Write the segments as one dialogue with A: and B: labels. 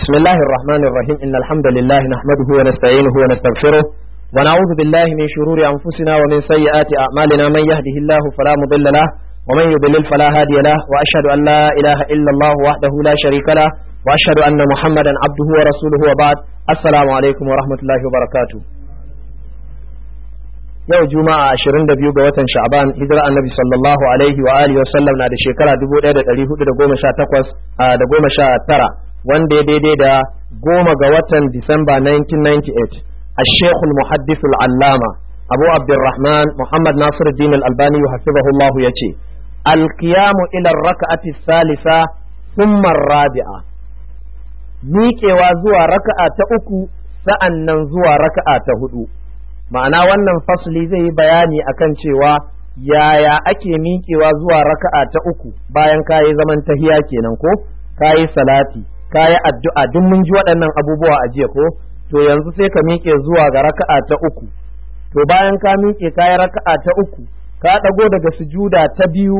A: بسم الله الرحمن الرحيم إن الحمد لله نحمده ونستعينه ونستغفره ونعوذ بالله من شرور أنفسنا ومن سيئات أعمالنا من يهده الله فلا مضل له ومن يضلل فلا هادي له وأشهد أن لا إله إلا الله وحده لا شريك له وأشهد أن محمدا عبده ورسوله وبعد السلام عليكم ورحمة الله وبركاته yau juma'a 22 ga watan sha'ban hijira annabi sallallahu alaihi wa alihi wasallam na da shekara 1418 da goma sha tara wanda ya daidai da goma ga watan disamba 1998 الشيخ المحدث العلامة أبو عبد الرحمن محمد ناصر الدين الألباني حفظه الله يتي القيام إلى الركعة الثالثة ثم الرابعة miƙewa zuwa raka'a ta uku sa'an nan zuwa raka'a ta hudu ma'ana wannan fasli zai yi bayani akan cewa yaya ake miƙewa zuwa raka'a ta uku bayan kayi zaman tahiya kenan ko kayi salati kayi addu'a duk mun ji waɗannan abubuwa a jiya ko to yanzu sai ka miƙe zuwa ga raka'a ta uku to bayan ka miƙe kayi raka'a ta uku ka ɗago daga sujuda ta biyu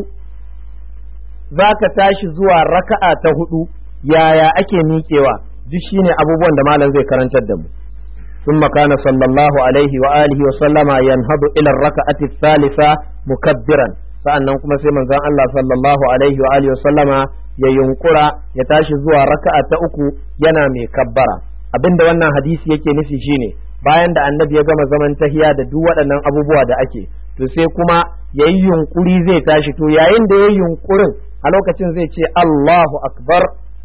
A: za ka tashi zuwa raka'a ta hudu yaya ake miƙewa duk shine abubuwan da malam zai karantar da mu ثم كان صلى الله عليه وآله وسلم ينهض إلى الركعة الثالثة مكبرا sa'annan kuma sai manzon Allah sallallahu alaihi wa alihi wasallama ya yunkura ya tashi zuwa raka'a ta uku yana mai kabbara abinda wannan hadisi yake nufi shine bayan da annabi ya gama zaman tahiya da duk waɗannan abubuwa da ake to sai kuma yayi yunkuri zai tashi to yayin da yayi yunkurin a lokacin zai ce Allahu akbar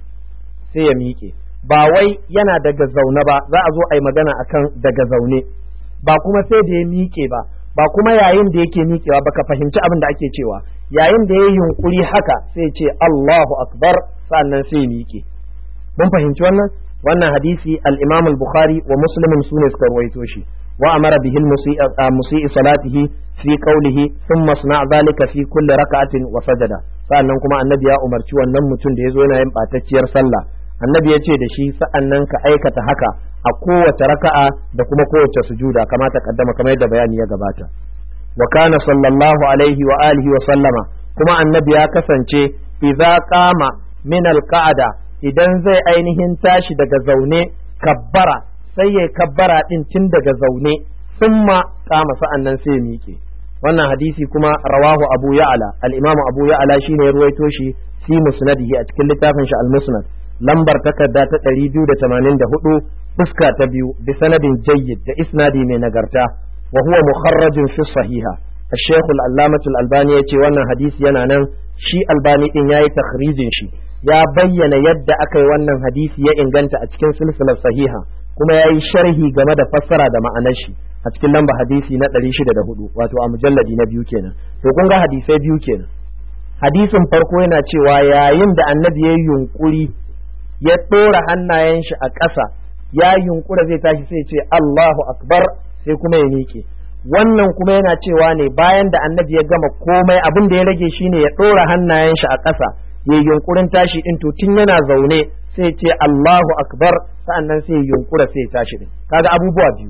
A: sai ya miƙe ba wai yana daga zaune ba za a zo a yi magana akan daga zaune ba kuma sai da ya miƙe ba ba kuma yayin da yake miƙewa baka fahimci abin da ake cewa yayin da ya yunkuri haka sai ce Allahu akbar sannan sai ya miƙe mun fahimci wannan wannan hadisi al-Imam al-Bukhari wa Muslim sune suka ruwaito shi wa amara bihi al-musii salatihi fi qawlihi thumma sna' dhalika fi kulli rak'atin wa sajada sannan kuma annabi ya umarci wannan mutum da yazo yana yin batacciyar sallah annabi ya ce da shi sa'an nan ka aikata haka a kowace raka'a da kuma kowace sujuda kamata kaddama kamar yadda bayani ya gabata wa kana sallallahu alaihi wa alihi wa sallama kuma annabi ya kasance idza qama min alqa'ada idan zai ainihin tashi daga zaune kabbara sai ya kabbara din tun daga zaune summa qama sa'an nan sai ya miƙe wannan hadisi kuma rawahu abu ya'la al-imamu abu ya'la shine ya ruwaito shi fi musnadihi a cikin littafin shi al-musnad lambar takarda ta ɗari biyu da tamanin da hudu fuska ta biyu bi sanadin jayyid da isnadi mai nagarta wa huwa mukharrajin fi sahiha الشيخ العلامة الألباني يتي وانا حديث yana nan shi albani din yayi takhrijin shi ya bayyana yadda aka yi wannan hadisi ya inganta a cikin silsilar sahiha kuma yayi sharhi game da fassara da ma'anar shi a cikin lamba hadisi na 604 wato a mujalladi na biyu kenan to kun ga hadisai biyu kenan hadisin farko yana cewa yayin da annabi ya yunkuri ya ɗora hannayen shi a ƙasa ya yunkura zai tashi sai ce Allahu akbar sai kuma ya miƙe wannan kuma yana cewa ne bayan da annabi ya gama komai abin da ya rage shine ya ɗora hannayen shi a ƙasa ya yunkurin tashi din to tun yana zaune sai ce Allahu akbar sa'annan sai ya yunkura sai ya tashi din kaga abubuwa biyu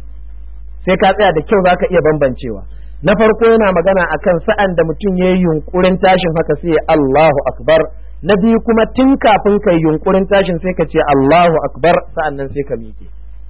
A: sai ka tsaya da kyau zaka iya bambancewa na farko yana magana akan sa'an da mutum ya yi yunkurin tashin haka sai Allahu akbar na biyu kuma tun kafin kai yunkurin tashin sai ka ce Allahu akbar sa'annan sai ka miƙe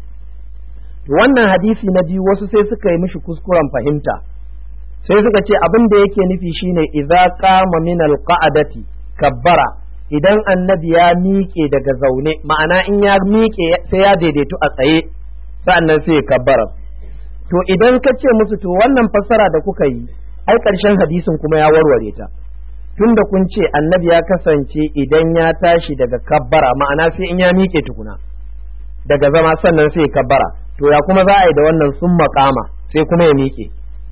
A: wannan hadisi na biyu wasu sai suka yi mishi kuskuren fahimta sai suka ce abin da yake nufi shine idza qama min alqa'adati kabbara idan annabi ya miƙe daga zaune ma'ana in ya miƙe sai ya daidaitu a tsaye sa'annan sai ya kabbara to idan ka ce musu to wannan fassara da kuka yi ai ƙarshen hadisin kuma ya warware ta tunda kun ce annabi ya kasance idan ya tashi daga kabbara ma'ana sai in ya miƙe tukuna daga zama sannan sai kabbara to ya kuma za a yi da wannan sun makama sai kuma ya miƙe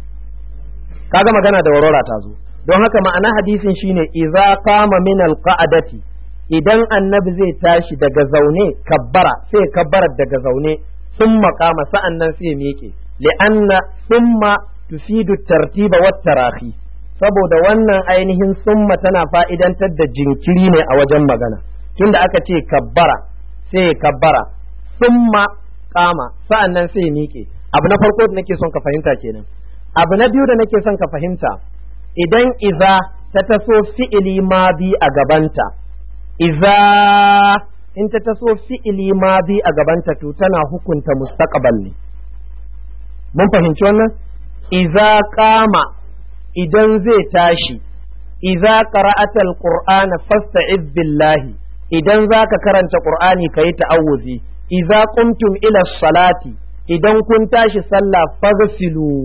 A: kaga magana da warwara ta zo don haka ma'ana hadisin shine idza qama min alqa'adati idan annabi zai tashi daga zaune kabbara sai kabbara daga zaune sun makama sa'an nan sai ya miƙe li'anna summa tufidu tartiba wat tarahi saboda wannan ainihin summa tana fa'idantar da jinkiri ne a wajen magana tunda aka ce kabbara sai kabbara summa kama sa'an nan sai miƙe abu na farko da nake son ka fahimta kenan abu na biyu da nake son ka fahimta idan iza ta taso fi'ili ma bi a gabanta iza in ta taso fi'ili madi a gabanta to tana hukunta mustaqbal ne mun fahimci wannan idza qama idan zai tashi idza qara'ata alqur'ana fasta'iz billahi idan zaka karanta qur'ani kayi ta'awuzi idza qumtum ila salati idan kun tashi sallah faghsilu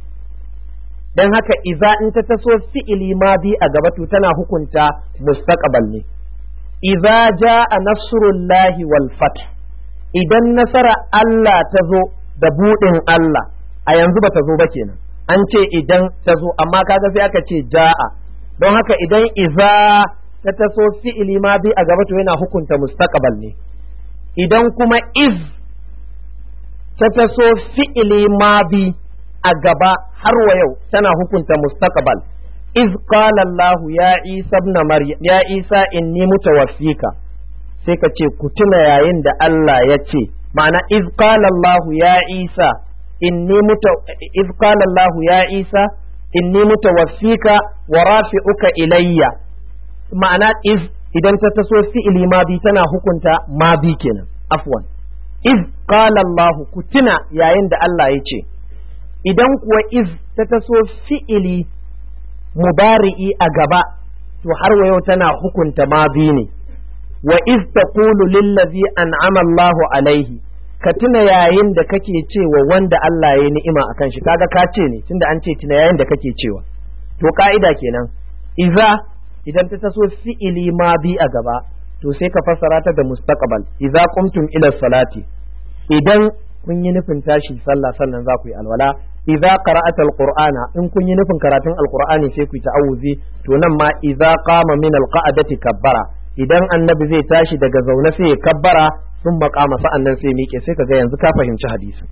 A: dan haka idza in ta taso fi'ili madi a gaba to tana hukunta mustaqbal ne idza jaa nasrullahi wal fath idan nasara Allah ta zo da budin Allah a yanzu ba ta zo ba kenan an ce idan ta zo amma kaga sai aka ce ja'a don haka idan iza ta taso fi'ili ma bi a gaba to yana hukunta mustaqbal ne idan kuma iz ta taso fi'ili ma bi a gaba har wa yau tana hukunta mustaqbal iz qala Allah ya Isa ibn Maryam ya Isa inni mutawaffika sai ka ce ku tuna yayin da Allah ya ce ma'ana iz qala Allah ya Isa inni muta iz qala Allah ya Isa inni mutawaffika wa rafi'uka ilayya ma'ana iz idan ta taso fi'ili ma bi tana hukunta ma bi kenan afwan iz qala Allah ku tuna yayin da Allah ya ce idan kuwa iz ta taso fi'ili mubari'i a gaba to har wa yau tana hukunta ma bi ne wa iz taqulu lillazi an'ama Allahu alaihi ka tuna yayin da kake cewa wanda Allah ya ni'ima akan shi kaga ka ce ne tunda an ce tuna yayin da kake cewa to ka'ida kenan iza idan ta taso fi'ili ma bi a gaba to sai ka fassara ta da mustaqbal idza qumtum ila salati idan kun yi nufin tashi sallah sannan za ku yi alwala idza qara'ata alqur'ana in kun yi nufin karatun alqur'ani sai ku yi ta'awuzi to nan ma idza qama min alqa'adati kabbara idan annabi zai tashi daga zaune sai ya kabbara sun makama sa'an nan sai miƙe sai ka ga yanzu ka fahimci hadisi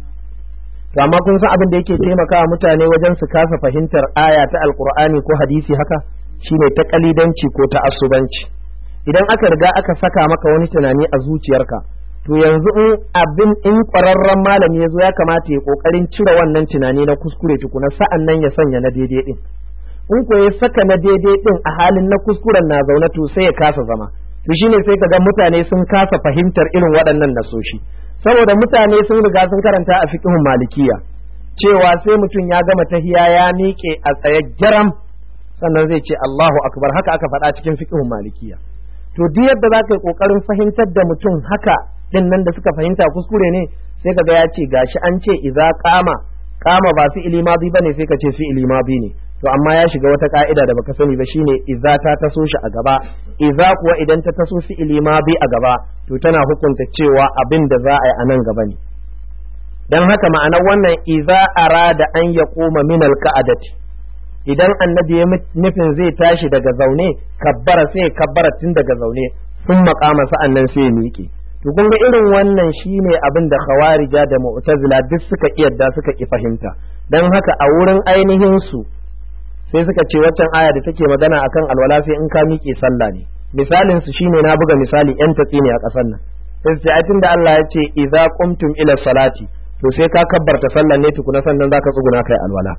A: to amma kun san abin da yake taimakawa mutane wajen su kasa fahimtar aya ta alqur'ani ko hadisi haka shine ta kalidanci ko ta asubanci idan aka riga aka saka maka wani tunani a zuciyarka to yanzu in abin in ƙwararren malami ya zo ya kamata ya ƙoƙarin cire wannan tunani na kuskure tukuna sa'an nan ya sanya na daidai din in ko ya saka na daidai din a halin na kuskuren na zaune to sai ya kasa zama to shine sai ka ga mutane sun kasa fahimtar irin waɗannan nasoshi saboda mutane sun riga sun karanta a fiqhun malikiya cewa sai mutum ya gama tahiya ya miƙe a tsaye jaram sannan zai ce Allahu akbar haka aka faɗa cikin fiqhun malikiya to duk yadda za ka yi ƙoƙarin fahimtar da mutum haka din nan da suka fahimta kuskure ne sai ka ga ya ce gashi an ce idza qama qama ba fi ilimadi bane sai ka ce fi ilimadi ne to amma ya shiga wata ka'ida da baka sani ba shine idza ta taso shi a gaba idza kuwa idan ta taso fi ilimadi a gaba to tana hukunta cewa abin da za a yi a nan gaba ne dan haka ma'anar wannan idza arada an yaquma min alqa'adati idan annabi ya nufin zai tashi daga zaune kabbara sai kabbara tun daga zaune sun makama sa'an nan sai miƙe to kun ga irin wannan shine abin da khawarija da mu'tazila duk suka yadda suka ki fahimta dan haka a wurin ainihin su sai suka ce waccan aya da take magana akan alwala sai in ka miƙe sallah ne misalin su shine na buga misali yan tatsi ne a ƙasar nan sai su ce da Allah ya ce idza qumtum ila salati to sai ka kabbarta sallah ne tukuna sannan zaka tsuguna kai alwala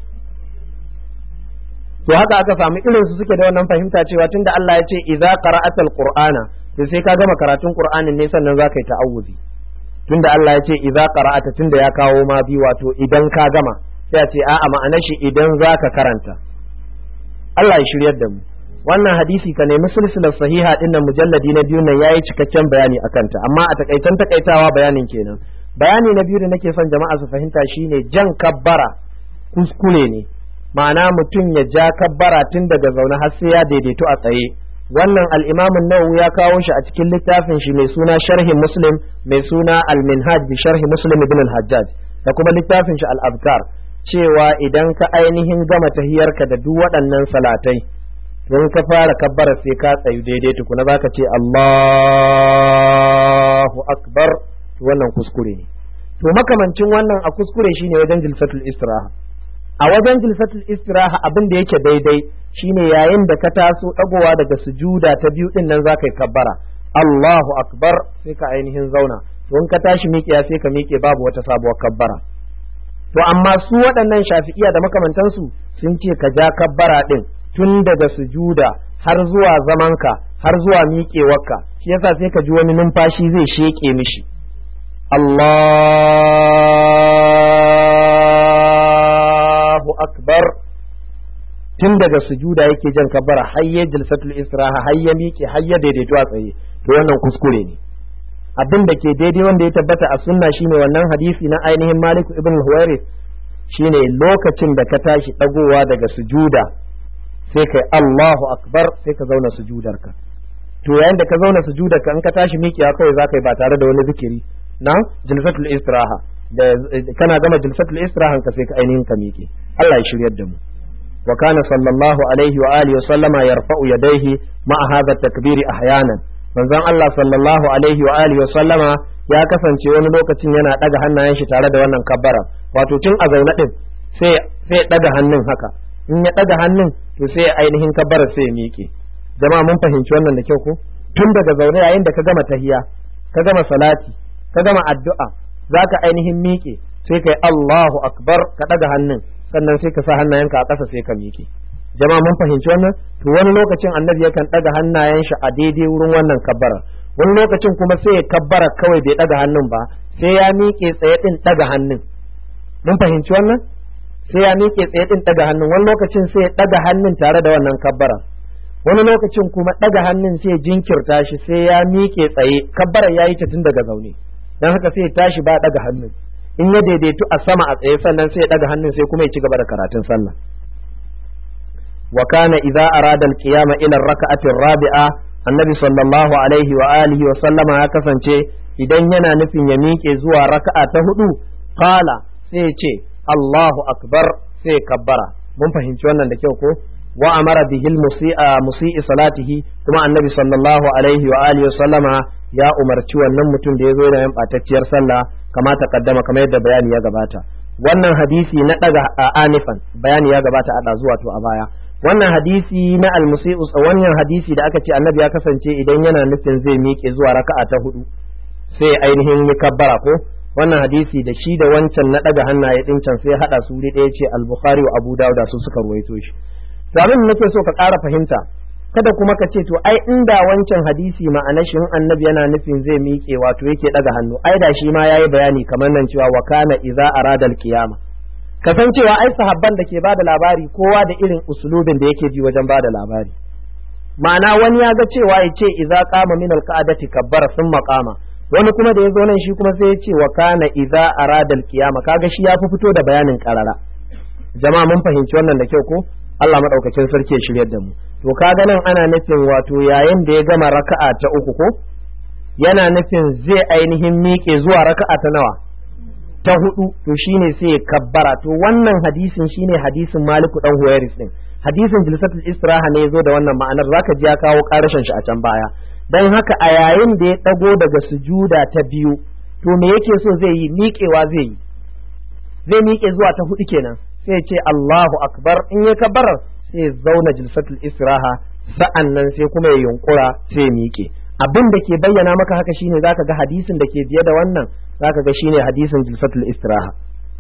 A: to haka aka samu irin su suke da wannan fahimta cewa tunda Allah ya ce idza qara'atal qur'ana to sai ka gama karatun qur'anin ne sannan zaka yi ta'awuzi tunda Allah ya ce idza qara'ata tunda ya kawo ma bi wato idan ka gama sai a ce a'a ma'anar shi idan zaka karanta Allah ya shiryar da mu wannan hadisi ka nemi silsilar sahiha din nan mujalladi na biyu nan yayi cikakken bayani akan ta amma a takaitan takaitawa bayanin kenan bayani na biyu da nake son jama'a su fahimta shine jan kabbara kuskure ne ma'ana mutum ya ja kabbara tun daga zaune har sai ya daidaito a tsaye wannan al-imam an-nawawi ya kawo shi a cikin littafin shi mai suna sharhi muslim mai suna al-minhaj bi sharhi muslim ibn al-hajjaj da kuma littafin shi al-azkar cewa idan ka ainihin gama tahiyarka da duk waɗannan salatai don ka fara kabbara sai ka tsayu daidai tukuna zaka ce Allahu akbar wannan kuskure ne to makamancin wannan a kuskure shine wajen jilsatul istiraha a wajen jilsatul istiraha abin da yake daidai shine yayin da ka taso dagowa daga sujuda ta biyu din nan zaka yi kabbara Allahu akbar sai ka ainihin zauna to in ka tashi miƙiya sai ka miƙe babu wata sabuwar kabbara to amma su waɗannan shafi'iya da makamantansu sun ce ka ja kabbara din tun daga sujuda har zuwa zamanka har zuwa miƙewarka shi yasa sai ka ji wani numfashi zai sheke mishi Allahu akbar tun daga sujuda yake jan kabbara hayya jalsatul israha hayya miƙe hayya daidaito a tsaye to wannan kuskure ne abin da ke daidai wanda ya tabbata a sunna shine wannan hadisi na ainihin Malik ibn Huwairi shine lokacin da ka tashi dagowa daga sujuda sai kai Allahu akbar sai ka zauna sujudarka to yayin da ka zauna sujudarka in ka tashi miƙewa kawai za ka yi ba tare da wani zikiri na jalsatul istiraha da kana gama jalsatul istirahan ka sai ka ainihin ka miƙe Allah ya shiryar da mu wa kana sallallahu alaihi wa alihi wa sallama yarfa'u yadayhi ma'a hadha takbiri ahyanan manzon Allah sallallahu alaihi wa alihi wa sallama ya kasance wani lokacin yana daga hannayen shi tare da wannan kabbara wato tun a zaune din sai sai daga hannun haka in ya daga hannun to sai ainihin kabbara sai ya miƙe jama'a mun fahimci wannan da kyau ko tun daga zaune yayin da ka gama tahiya ka gama salati ka gama addu'a zaka ainihin miƙe sai kai Allahu akbar ka daga hannun sannan sai ka sa hannayenka a ƙasa sai ka miƙe jama'a mun fahimci wannan to wani lokacin annabi yakan daga hannayen shi a daidai wurin wannan kabbara wani lokacin kuma sai ya kabbara kawai bai daga hannun ba sai ya miƙe tsaye din daga hannun mun fahimci wannan sai ya miƙe tsaye din daga hannun wani lokacin sai ya daga hannun tare da wannan kabbara wani lokacin kuma daga hannun sai jinkirta shi sai ya miƙe tsaye kabbara ya yi ta tun daga zaune dan haka sai ya tashi ba daga hannun in ya daidaitu a sama a tsaye sannan sai ya daga hannun sai kuma ya ci gaba da karatun sallah wa kana idza arada al-qiyama ila ar-rak'ati ar-rabi'a annabi sallallahu alaihi wa alihi wa sallama ya kasance idan yana nufin ya miƙe zuwa raka'a ta hudu qala sai ya ce Allahu akbar sai kabbara mun fahimci wannan da kyau ko wa amara bihil musi'a musi'i salatihi kuma annabi sallallahu alaihi wa alihi wa sallama ya umarci wannan mutum da ya zo yana yin batacciyar sallah kama ta kaddama kamar yadda bayani ya gabata wannan hadisi na daga a anifan bayani ya gabata a zuwa to a baya wannan hadisi na almusi'u wannan hadisi da aka ce annabi ya kasance idan yana nufin zai miƙe zuwa raka'a ta hudu sai ainihin yi kabbara ko wannan hadisi da shi da wancan na daga hannaye din can sai hada su wuri ɗaya ce al-bukhari wa abu dawud su suka ruwaito shi to abin nake so ka ƙara fahimta kada kuma ka ce to ai inda wancan hadisi ma'ana shi annabi yana nufin zai miƙe wato yake daga hannu ai da shi ma yayi bayani kamar nan cewa wa kana idza arada al-qiyama kasancewa ai sahabban da ke bada labari kowa da irin usulubin da yake bi wajen bada labari ma'ana wani ya ga cewa ya ce idza qama min al-qa'dati kabbara thumma qama wani kuma da ya zo nan shi kuma sai ya ce wa kana idza arada al-qiyama kaga shi ya fi fito da bayanin karara jama'a mun fahimci wannan da kyau ko Allah madaukakin sarki ya shiryar da mu to kaga nan ana nufin wato yayin da ya gama raka'a ta uku ko yana nufin zai ainihin miƙe zuwa raka'a ta nawa ta hudu to shine sai ya kabbara to wannan hadisin shine hadisin Maliku dan Huwairis din hadisin jilsatul istiraha ne yazo da wannan ma'anar zaka ji ya kawo karashin shi a can baya dan haka a yayin da ya dago daga sujuda ta biyu to me yake so zai yi miƙewa zai yi zai miƙe zuwa ta hudu kenan sai ya ce Allahu akbar in ya kabbarar sai ya zauna jilsatul istiraha sa'an nan sai kuma ya yunkura sai ya miƙe abin da ke bayyana maka haka shine zaka ga hadisin da ke biye da wannan zaka ga shine hadisin jilsatul istiraha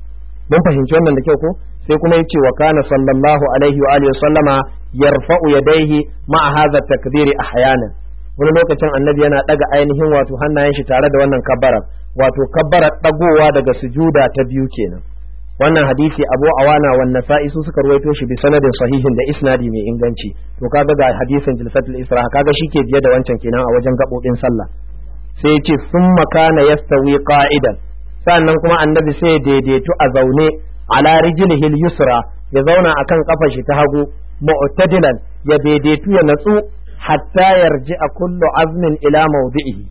A: mun fahimci wannan da kyau ko sai kuma yace wa kana sallallahu alaihi wa alihi sallama yarfa'u yadayhi ma'a hadha takbiri ahyanan wani lokacin annabi yana daga ainihin wato hannayen shi tare da wannan kabbara wato kabbara dagowa daga sujuda ta biyu kenan wannan hadisi abu awana wan nasa'i su suka ruwaito shi bi sanadin sahihin da isnadi mai inganci to kaga ga hadisin jilsatul isra kaga shike biye da wancan kenan a wajen gabobin sallah sai yace summa kana yastawi qa'idan sannan kuma annabi sai daidaitu a zaune ala rijlihi yusra ya zauna akan kafar shi ta hagu mu'tadilan ya daidaitu ya natsu hatta yarji a kullu azmin ila mawdi'ihi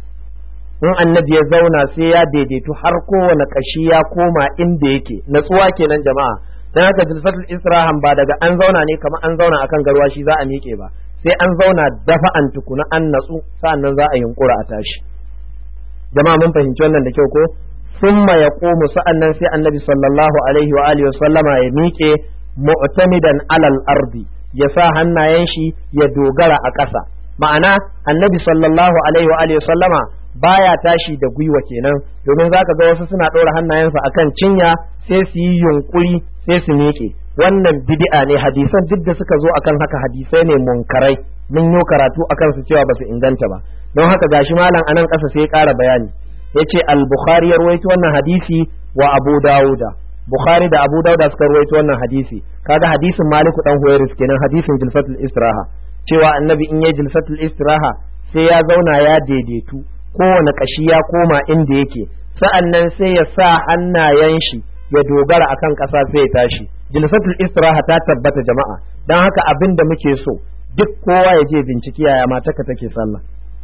A: in annabi ya zauna sai ya daidaitu har kowane kashi ya koma inda yake natsuwa kenan jama'a dan haka jilsatul israhan ba daga an zauna ne kamar an zauna akan garwashi za a miƙe ba sai an zauna dafa an tukuna an natsu sa'annan za a yunkura a tashi jama'a mun fahimci wannan da kyau ko summa yaqumu sa'annan sai annabi sallallahu alaihi wa alihi wa sallama ya miƙe mu'tamidan alal ardi ya sa hannayen shi ya dogara a ƙasa ma'ana annabi sallallahu alaihi wa alihi sallama baya tashi da gwiwa kenan domin zaka ga wasu suna ɗora hannayensa akan cinya sai su yi yunkuri sai su miƙe wannan bid'a ne hadisan duk da suka zo akan haka hadisai ne munkarai mun yi karatu akan su cewa ba su inganta ba don haka gashi malam anan ƙasa sai ya ƙara bayani yace al-bukhari ya rawaito wannan hadisi wa abu dauda bukhari da abu dauda suka rawaito wannan hadisi kaga hadisin maliku dan huwairis kenan hadisin jilsatul istiraha cewa annabi in yayi jilsatul istiraha sai ya zauna ya daidaitu kowane kashi ya koma inda yake sa'annan sai ya sa hannayen shi ya dogara akan ƙasa sai ya tashi jilsatul istiraha ta tabbata jama'a dan haka abin da muke so duk kowa ya je binciki yaya mataka take sallah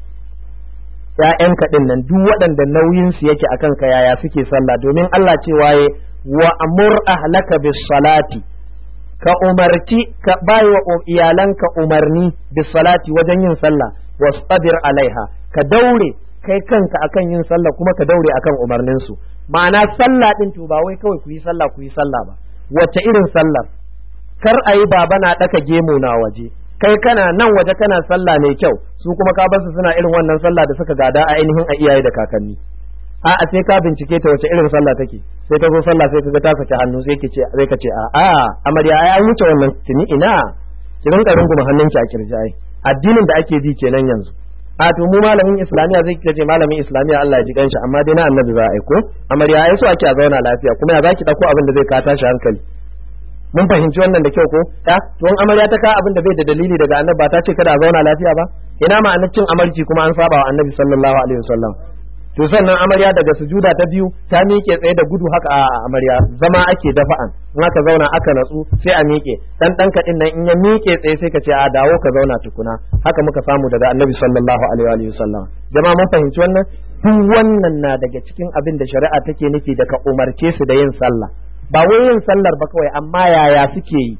A: ‘ya'yanka ɗin nan duk waɗanda nauyinsu yake akan ka yaya suke sallah domin Allah cewa ya wa amur ahlaka bis salati ka umarci ka bai wa iyalanka umarni bis salati wajen yin sallah wastabir alaiha ka daure kai kanka akan yin sallah kuma ka daure akan umarnin su ma'ana sallah din to ba wai kawai ku yi sallah ku yi sallah ba wace irin sallar kar a yi baba na ɗaka gemu na waje kai kana nan waje kana sallah mai kyau su kuma ka basu suna irin wannan sallah da suka gada a ainihin a iyaye da kakanni a a sai ka bincike ta wace irin sallah take sai ta zo sallah sai kaga ta saki hannu sai ke ce sai ka ce a a amarya ai an wuce wannan tuni ina ki rinka runguma hannunki a kirji ai addinin da ake bi kenan yanzu a to mu malamin islamiya zai kace malamin islamiya Allah ya ji ganshi amma dai na annabi za a aiko amarya ai so ake a zauna lafiya kuma ya zaki dauko abin da zai ka tashi hankali mun fahimci wannan da kyau ko ta to in amarya ta ka abin da bai da dalili daga annabi ba ta ce kada a zauna lafiya ba ina ma'anar cin amarci kuma an saba wa annabi sallallahu alaihi wasallam to sannan amarya daga sujuda ta biyu ta miƙe tsaye da gudu haka a amarya zama ake dafa'an in aka zauna aka natsu sai a miƙe dan dan kadin nan in ya miƙe tsaye sai ka ce a dawo ka zauna tukuna haka muka samu daga annabi sallallahu alaihi wasallam jama'a mun fahimci wannan duk wannan na daga cikin abin da shari'a take nufi da ka umarce su da yin sallah ba wai yin sallar ba kawai amma yaya suke yi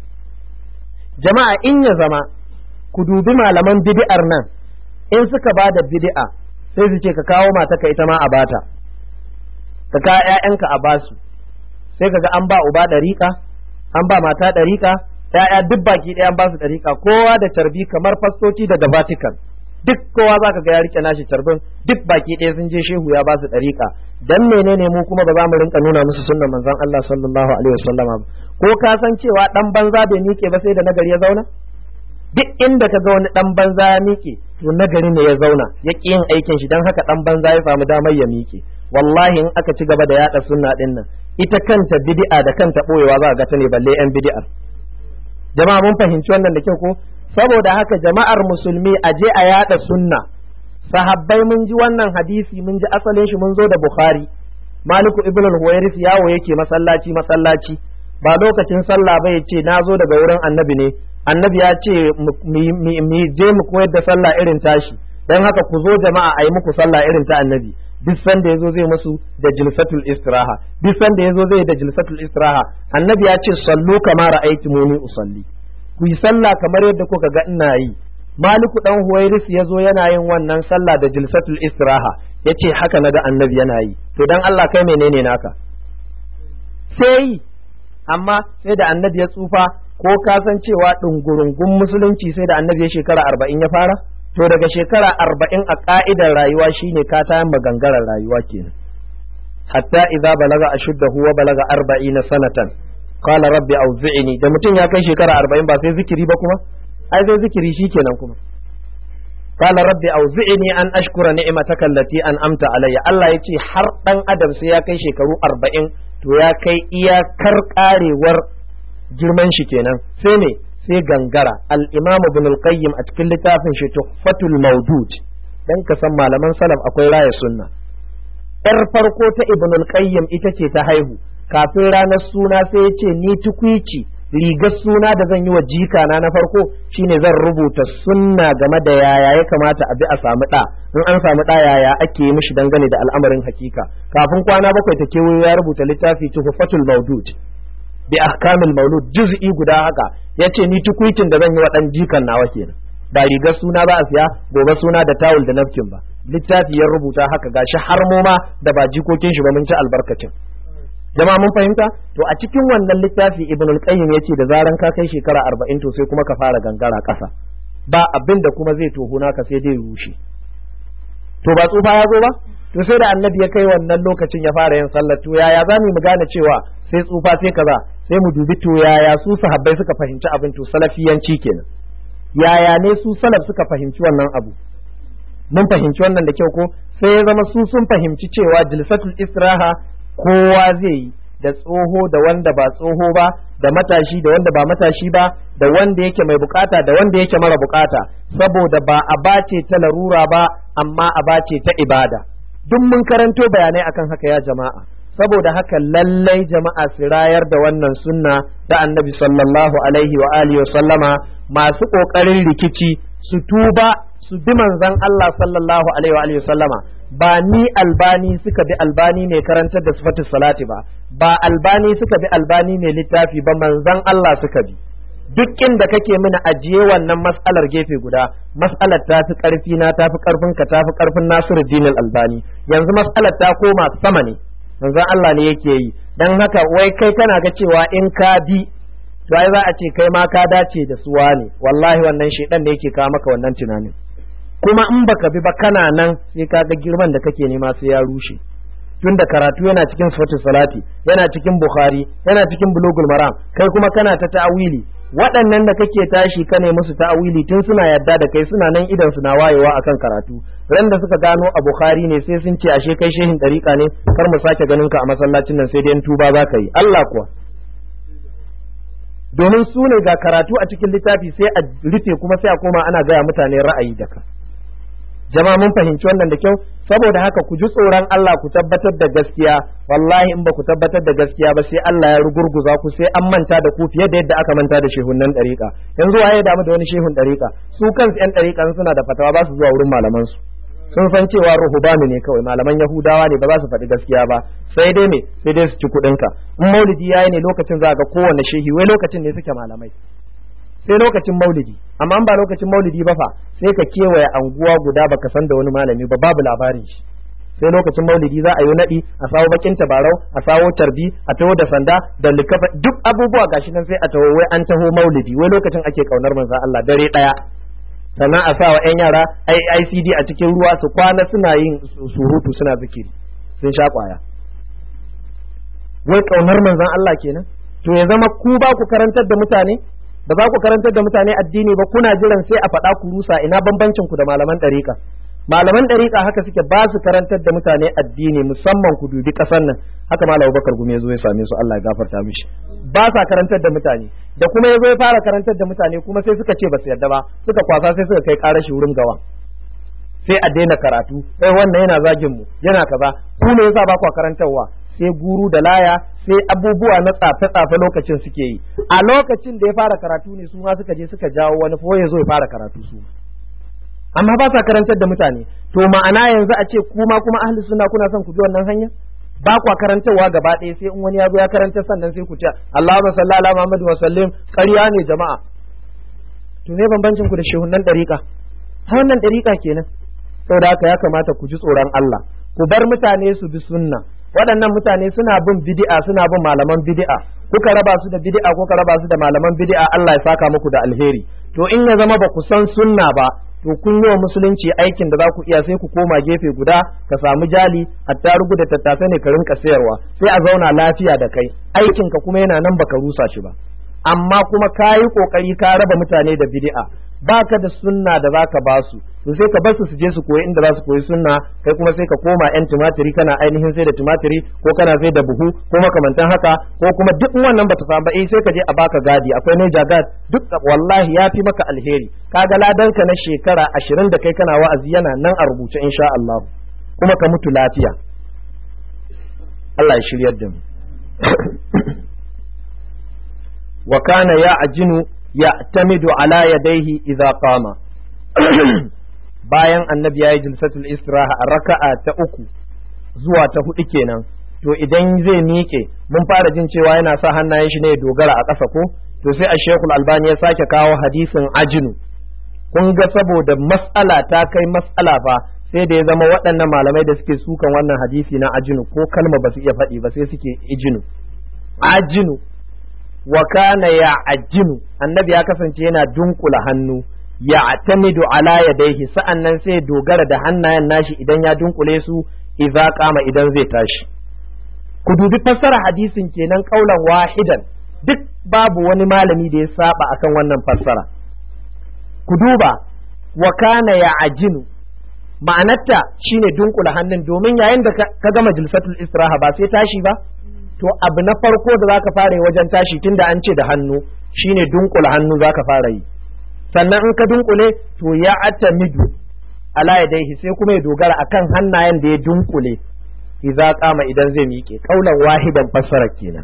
A: jama'a in ya zama ku dubi malaman bid'ar nan in suka ba da bid'a sai su ce ka kawo mataka ita ma a bata ka kawo ƴaƴanka a basu sai kaga an ba uba ɗariƙa an ba mata ɗariƙa ƴaƴa duk baki ɗaya an ba su ɗariƙa kowa da carbi kamar fastoci daga Vatican duk kowa za ka ga ya rike nashi carbin duk baki ɗaya sun je shehu ya ba su ɗariƙa dan menene mu kuma ba za mu rinka nuna musu sunnan manzon Allah sallallahu alaihi wasallama ba ko ka san cewa dan banza bai miƙe ba sai da nagari ya zauna duk inda ka ga wani dan banza ya miƙe to nagari ne ya zauna ya ƙi yin aikin shi dan haka dan banza ya samu damar ya miƙe wallahi in aka ci gaba da yada sunna din nan ita kanta bid'a da kanta boyewa za ga ta ne balle yan bid'ar jama'a mun fahimci wannan da kyau ko saboda haka jama'ar musulmi a je a yada sunna sahabbai mun ji wannan hadisi mun ji asalin shi mun zo da bukhari maliku ibn al-huwairis yawo yake masallaci masallaci ba lokacin sallah ba ya ce na zo daga wurin annabi ne annabi ya ce mu je mu koyar da sallah irin tashi don haka ku zo jama'a a yi muku sallah irin ta annabi duk sanda yazo zai musu da jilsatul istiraha duk sanda yazo zai da jilsatul istiraha annabi ya ce sallu kama ra'aytumuni usalli ku yi sallah kamar yadda kuka ga ina yi maliku dan huwairis yazo yana yin wannan sallah da jilsatul istiraha yace haka naga annabi yana yi to dan Allah kai menene naka sai amma sai da annabi ya tsufa ko ka san cewa ɗungurungun musulunci sai da annabi ya shekara arba'in ya fara to daga shekara arba'in a ka'idar rayuwa shine ka ta magangarar rayuwa kenan hatta idza balaga ashuddahu wa balaga arba'ina sanatan qala rabbi awzi'ni da mutum ya kai shekara arba'in ba sai zikiri ba kuma ai sai zikiri shikenan kuma qala rabbi awzi'ni an ashkura ni'mataka allati an'amta alayya Allah yace har dan adam sai ya kai shekaru arba'in to ya kai iyakar karewar girman shi kenan sai ne sai gangara al-imam ibn al-qayyim a cikin littafin shi tuhfatul mawdud dan ka san malaman salaf akwai raya sunna yar farko ta ibn al-qayyim ita ce ta haihu kafin ranar suna sai ya ce ni tukwici rigar suna da zan yi wa jika na na farko shine zan rubuta sunna game da yaya ya kamata a bi a samu ɗa in an samu ɗa yaya ake yi mishi dangane da al'amarin hakika kafin kwana bakwai ta kewayo ya rubuta littafi tuhfatul mawdud bi ahkamil maulud juz'i guda haka yace ni tukuitin da zan yi wa dan jikan nawa kenan ba rigar suna ba a siya gobe suna da tawul da nafkin ba littafi ya rubuta haka gashi har ma da ba jikokin shi ba mun ci albarkacin jama'a mun fahimta to a cikin wannan littafi ibn al-qayyim yace da zaran ka kai shekara 40 to sai kuma ka fara gangara kasa ba abin da kuma zai tohuna ka sai dai rushe to ba tsufa ya zo ba to sai da annabi ya kai wannan lokacin ya fara yin sallar to yaya za mu gane cewa sai tsufa sai kaza sai mu dubi to yaya su sahabbai suka fahimci abin to salafiyanci kenan yaya ne su salaf suka fahimci wannan abu mun fahimci wannan da kyau ko sai ya zama su sun fahimci cewa jilsatul istiraha kowa zai yi da tsoho da wanda ba tsoho ba da matashi da wanda ba matashi ba da wanda yake mai bukata da wanda yake mara bukata saboda ba a bace ta larura ba amma a bace ta ibada duk mun karanto bayanai akan haka ya jama'a saboda haka lallai jama'a su rayar da wannan sunna da annabi sallallahu alaihi wa alihi wa sallama masu kokarin rikici su tuba su bi manzon Allah sallallahu alaihi wa alihi wa sallama ba ni albani suka bi albani mai karantar da sifatus salati ba ba albani suka bi albani mai littafi ba manzon Allah suka bi duk inda kake mini ajiye wannan mas'alar gefe guda mas'alar ta fi karfi na ta fi karfin ka ta fi karfin Nasiruddin albani yanzu mas'alar ta koma sama ne manzon Allah ne yake yi dan haka wai kai kana ga cewa in ka bi to ai za a ce kai ma ka dace da suwa ne wallahi wannan shedan ne yake kawo maka wannan tunanin kuma in baka bi ba kana nan sai ka ga girman da kake nema sai ya rushe tunda karatu yana cikin sifatul salati yana cikin bukhari yana cikin bulugul maram kai kuma kana ta ta'awili waɗannan da kake tashi ka ne musu ta'awili tun suna yadda da kai suna nan idan suna wayewa akan karatu ran da suka gano a bukhari ne sai sun ce ashe kai shehin dariƙa ne kar mu sake ganin ka a masallacin nan sai dai tuba za ka yi Allah kuwa domin su ne ga karatu a cikin littafi sai a rufe kuma sai a koma ana gaya mutane ra'ayi da ka jama'a mun fahimci wannan da kyau saboda haka ku ji tsoron Allah ku tabbatar da gaskiya wallahi in ba ku tabbatar da gaskiya ba sai Allah ya rugurguza ku sai an manta da ku fiye da yadda aka manta da shehunnan ɗariƙa yanzu waye damu da wani shehun ɗariƙa su kansu ƴan ɗariƙa suna da fatawa ba su zuwa wurin malaman su sun san cewa ruhubanu ne kawai malaman yahudawa ne ba za su faɗi gaskiya ba sai dai me sai dai su ci kuɗinka in maulidi yayi ne lokacin za ga kowanne shehi wai lokacin ne suke malamai sai lokacin maulidi amma ba lokacin maulidi ba fa sai ka kewaye anguwa guda baka san da wani malami ba babu labarin shi sai lokacin maulidi za a yi naɗi a sawo bakin tabarau a sawo tarbi a taho da sanda da likafa duk abubuwa gashi nan sai a taho wai an taho maulidi wai lokacin ake kaunar manzon Allah dare daya sannan a sawa yan yara ICD a cikin ruwa su kwana suna yin surutu suna zikiri sun sha kwaya wai kaunar manzon Allah kenan to ya zama ku ba ku karantar da mutane ba za ku karantar da mutane addini ba kuna jiran sai a faɗa ku rusa ina bambancin ku da malaman ɗariƙa malaman ɗariƙa haka suke ba su karantar da mutane addini musamman ku dubi ƙasar nan haka malam Bakar Gumi ya zo ya same su Allah ya gafarta mishi ba sa karantar da mutane da kuma ya zo ya fara karantar da mutane kuma sai suka ce ba su yarda ba suka kwasa sai suka kai ƙarar shi wurin gawa sai a daina karatu sai wannan yana zagin mu yana kaza ku ne yasa ba ku karantarwa sai guru da laya sai abubuwa na tsafe-tsafe lokacin suke yi a lokacin da ya fara karatu ne su ma suka je suka jawo wani ko ya zo ya fara karatu su amma ba sa karantar da mutane to ma'ana yanzu a ce kuma kuma ahli sunna kuna son ku bi wannan hanya ba kwa karantarwa gaba ɗaya sai in wani ya zo ya karanta sannan sai ku ce Allahumma salli ala Muhammad wa sallim ƙarya ne jama'a to ne bambancin ku da shehunan dariƙa har wannan dariƙa kenan saboda haka ya kamata ku ji tsoron Allah ku bar mutane su bi sunna waɗannan mutane suna bin bid'a suna bin malaman bid'a kuka raba su da bid'a kuka raba su da malaman bid'a Allah ya saka muku da alheri to in ya zama ba ku san sunna ba to kun yi wa musulunci aikin da za ku iya sai ku koma gefe guda ka samu jali attarugu da tattasa ne ka rinka sayarwa sai a zauna lafiya da kai aikin ka kuma yana nan baka rusa shi ba amma kuma ka yi kokari ka raba mutane da bid'a baka da sunna da zaka ba su to sai ka bar su su je su koyi inda za su koyi sunna kai kuma sai ka koma yan tumatiri kana ainihin sai da tumatiri ko kana sai da buhu ko makamantan haka ko kuma duk wannan bata samu ba eh sai ka je a baka gadi akwai Niger gad duk wallahi ya fi maka alheri kaga ladan ka na shekara ashirin da kai kana wa'azi yana nan a rubuce insha Allah kuma ka mutu lafiya Allah ya shiryar da mu wa kana ya ajinu ya'tamidu ala yadayhi idza qama bayan annabi yayi jilsatul istiraha a raka'a ta uku zuwa ta hudu kenan to idan zai miƙe mun fara jin cewa yana sa hannayen shi ne ya dogara a ƙasa ko to sai a shekul albani ya sake kawo hadisin ajinu kun ga saboda mas'ala ta kai mas'ala fa sai da ya zama waɗannan malamai da suke sukan wannan hadisi na ajinu ko kalma ba su iya faɗi ba sai suke ijinu ajinu wa kana ya ajinu annabi ya kasance yana dunkula hannu ya atamidu ala yadaihi sa'annan sai dogara da hannayen nashi idan ya dunkule su idza kama idan zai tashi ku dubi fassara hadisin kenan kaulan wahidan duk babu wani malami da ya saba akan wannan fassara ku duba wa kana ya ajinu ma'anarta shine dunkula hannun domin yayin da ka gama jilsatul istiraha ba sai tashi ba to abu na farko da zaka fara yi wajen tashi tunda an ce da hannu shine dunkula hannu zaka fara yi sannan in ka dunkule to ya atamidu ala yadaihi sai kuma ya dogara akan hannayen da ya dunkule idza kama idan zai miƙe kaulan wahidan fassara kenan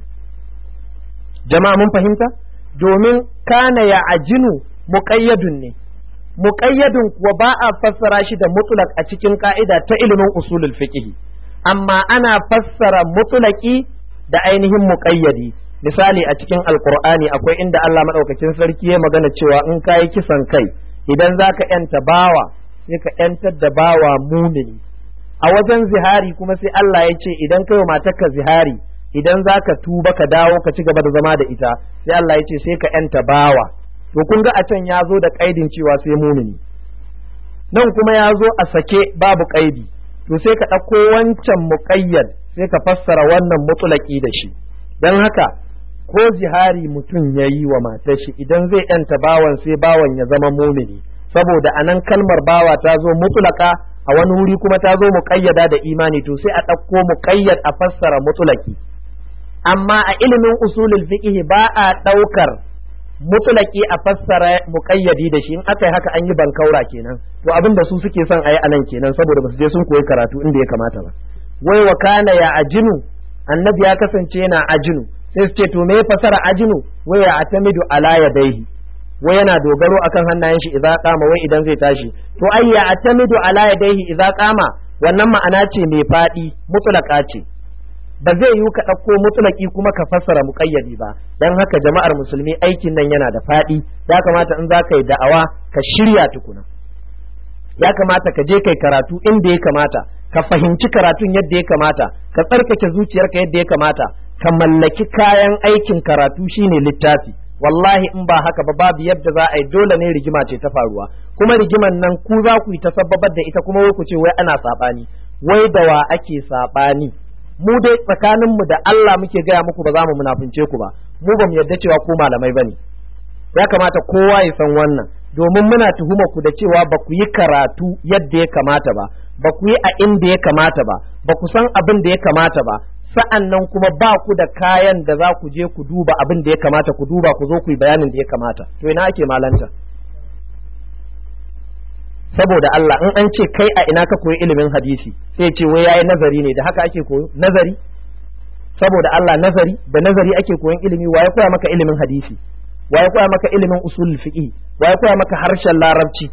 A: jama'a mun fahimta domin kana ya ajinu muqayyadun ne muqayyadun kuwa ba a fassara shi da mutlaq a cikin ka'ida ta ilimin usulul fiqh amma ana fassara mutlaqi da ainihin muqayyadi misali a cikin alqur'ani akwai inda Allah madaukakin sarki ya magana cewa in kai kisan kai idan zaka yanta bawa sai ka yantar da bawa mumini a wajen zihari kuma sai Allah ya ce idan kai wa matarka zihari idan zaka tuba ka dawo ka ci gaba da zama da ita sai Allah ya ce sai ka yanta bawa to kun ga a can ya zo da kaidin cewa sai mumini nan kuma ya zo a sake babu kaidi to sai ka ɗauko wancan muƙayyad sai ka fassara wannan mutulaki da shi don haka ko zihari mutum ya yi wa matar shi idan zai yanta bawan sai bawan ya zama mumini saboda anan kalmar bawa ta zo mutulaka a wani wuri kuma ta zo muƙayyada da imani to sai a ɗauko muƙayyad a fassara mutulaki amma a ilimin usulul fiqh ba a ɗaukar mutulaki a fassara muƙayyadi da shi in aka yi haka an yi bankaura kenan to abin da su suke son a yi anan kenan saboda ba su je sun koyi karatu inda ya kamata ba wai wa kana ya ajinu annabi ya kasance yana ajinu sai su ce to me fasara ajinu wai ya atamidu ala yadaihi wai yana dogaro akan hannayen shi idza qama wai idan zai tashi to ai ya atamidu ala yadaihi idza qama wannan ma'ana ce mai fadi mutlaka ce ba zai yiwu ka ɗauko mutulaki kuma ka fassara muƙayyadi ba don haka jama'ar musulmi aikin nan yana da faɗi ya kamata in za ka yi da'awa ka shirya tukuna ya kamata ka je kai karatu inda ya kamata ka fahimci karatun yadda ya kamata ka tsarkake zuciyarka yadda ya kamata ka mallaki kayan aikin karatu shine littafi wallahi in ba haka ba babu yadda za a yi dole ne rigima ce ta faruwa kuma rigiman nan ku za ku yi ta sababar da ita kuma wai ku ce wai ana saɓani wai da wa ake saɓani mu dai tsakaninmu da Allah muke gaya muku ba za mu munafunce ku ba mu ba mu yarda cewa ku malamai bane ya kamata kowa ya san wannan domin muna tuhuma ku da cewa ba ku yi karatu yadda ya kamata ba ba ku yi a inda ya kamata ba ba ku san abin da ya kamata ba sa'an nan kuma ba ku da kayan da za ku je ku duba abin da ya kamata ku duba ku zo ku yi bayanin da ya kamata to ina ake malanta saboda Allah in an ce kai a ina ka koyi ilimin hadisi sai ce wai yayi nazari ne da haka ake koyo nazari saboda Allah nazari da nazari ake koyon ilimi waye koya maka ilimin hadisi waye koya maka ilimin usul fiqh waye koya maka harshen larabci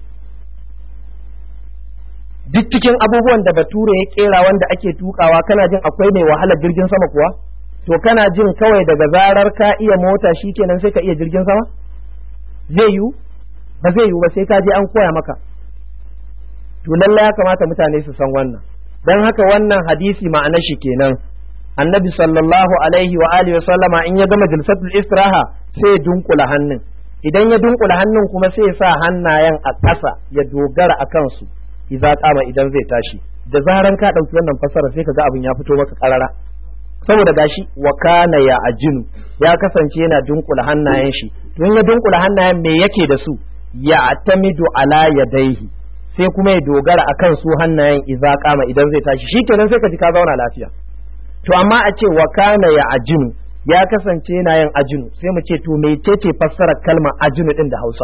A: duk cikin abubuwan da bature ya kera wanda ake tukawa kana jin akwai mai wahalar jirgin sama kuwa to kana jin kawai daga zarar ka iya mota shikenan sai ka iya jirgin sama zai yiwu ba zai yiwu ba sai ka je an koya maka to lallai ya kamata mutane su san wannan don haka wannan hadisi ma'anar shi kenan annabi sallallahu alaihi wa alihi wa sallama in ya gama jilsatul istiraha sai ya dunkula hannun idan ya dunkula hannun kuma sai ya sa hannayen a ƙasa ya dogara a kansu idza kama idan zai tashi da zaran ka ɗauki wannan fasara sai ka ga abin ya fito maka karara saboda gashi wa kana ya ajinu ya kasance yana dunkula hannayen shi to in ya dunkula hannayen me yake da su ya atamidu ala yadaihi sai kuma ya dogara akan su hannayen idza kama idan zai tashi shikenan sai ka ji ka zauna lafiya to amma a ce wa kana ya ajinu ya kasance yana yin ajinu sai mu ce to mecece fassarar kalmar ajinu din da Hausa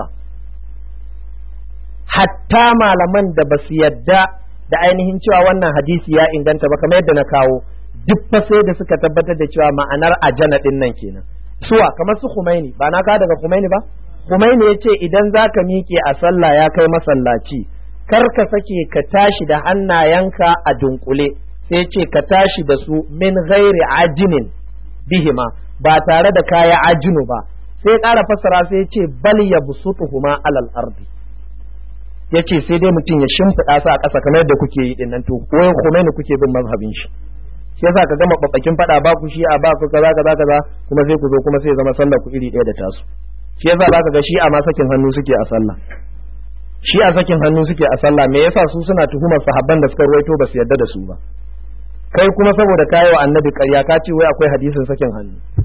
A: hatta malaman da basu yadda da ainihin cewa wannan hadisi ya inganta ba kamar yadda na kawo duk fa sai da suka tabbatar da cewa ma'anar ajana din nan kenan suwa kamar su Khumaini ba na ka daga Khumaini ba Khumaini ya ce idan zaka miƙe a sallah ya kai masallaci kar ka sake ka tashi da hannayenka a dunkule sai ce ka tashi da su min ghairi ajinin bihima ba tare da kaya ajinu ba sai ƙara fassara sai ce bal ya busutuhuma alal ardi ya ce sai dai mutum ya shimfiɗa su a ƙasa kamar yadda kuke yi dinnan to koyon Khomeini kuke bin mazhabin shi shi yasa ka gama babbakin faɗa ba ku shi a ba ku kaza kaza kaza kuma sai ku zo kuma sai zama sallar ku iri ɗaya da tasu shi yasa zaka ga shi a ma sakin hannu suke a sallah shi a sakin hannu suke a sallah me yasa su suna tuhumar sahabban da suka ruwaito ba su yarda da su ba kai kuma saboda kayi wa annabi ƙarya ka ce wai akwai hadisin sakin hannu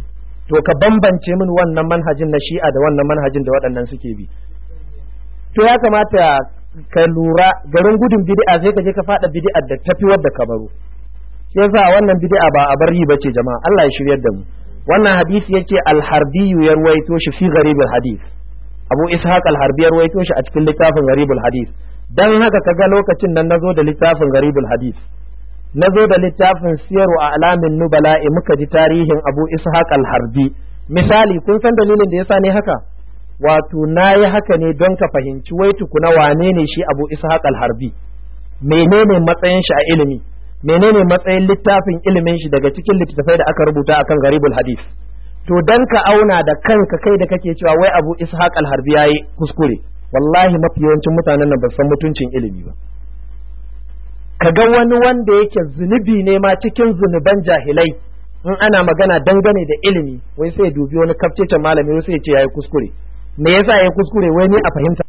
A: to ka bambance min wannan manhajin na shi'a da wannan manhajin da waɗannan suke bi to ya kamata ka lura garin gudun bid'a sai ka je ka fada bid'ar da tafi wadda ka baro shi yasa wannan bid'a ba a bari bace jama'a Allah ya shiryar da mu wannan hadisi yace al-harbi ya ruwaito shi fi gharibul hadith Abu Ishaq al-Harbi ya ruwaito shi a cikin littafin gharibul hadith dan haka kaga lokacin nan nazo da littafin gharibul hadith nazo da littafin siyaru a alamin nubala'i muka ji tarihin Abu Ishaq al-Harbi misali kun san dalilin da yasa ne haka wato na yi haka ne don ka fahimci wai tukuna wane ne shi abu ishaq al-harbi menene matsayin shi a ilimi menene matsayin littafin ilimin shi daga cikin littattafai da aka rubuta akan garibul hadith to dan ka auna da kanka kai da kake cewa wai abu ishaq al-harbi yayi kuskure wallahi mafi yawancin mutanen nan ba san mutuncin ilimi ba kaga wani wanda yake zunubi ne ma cikin zunuban jahilai in ana magana dangane da ilimi wai sai dubi wani kafcecen malami wai sai ya ce yayi kuskure me yasa ya kuskure wai ni a fahimta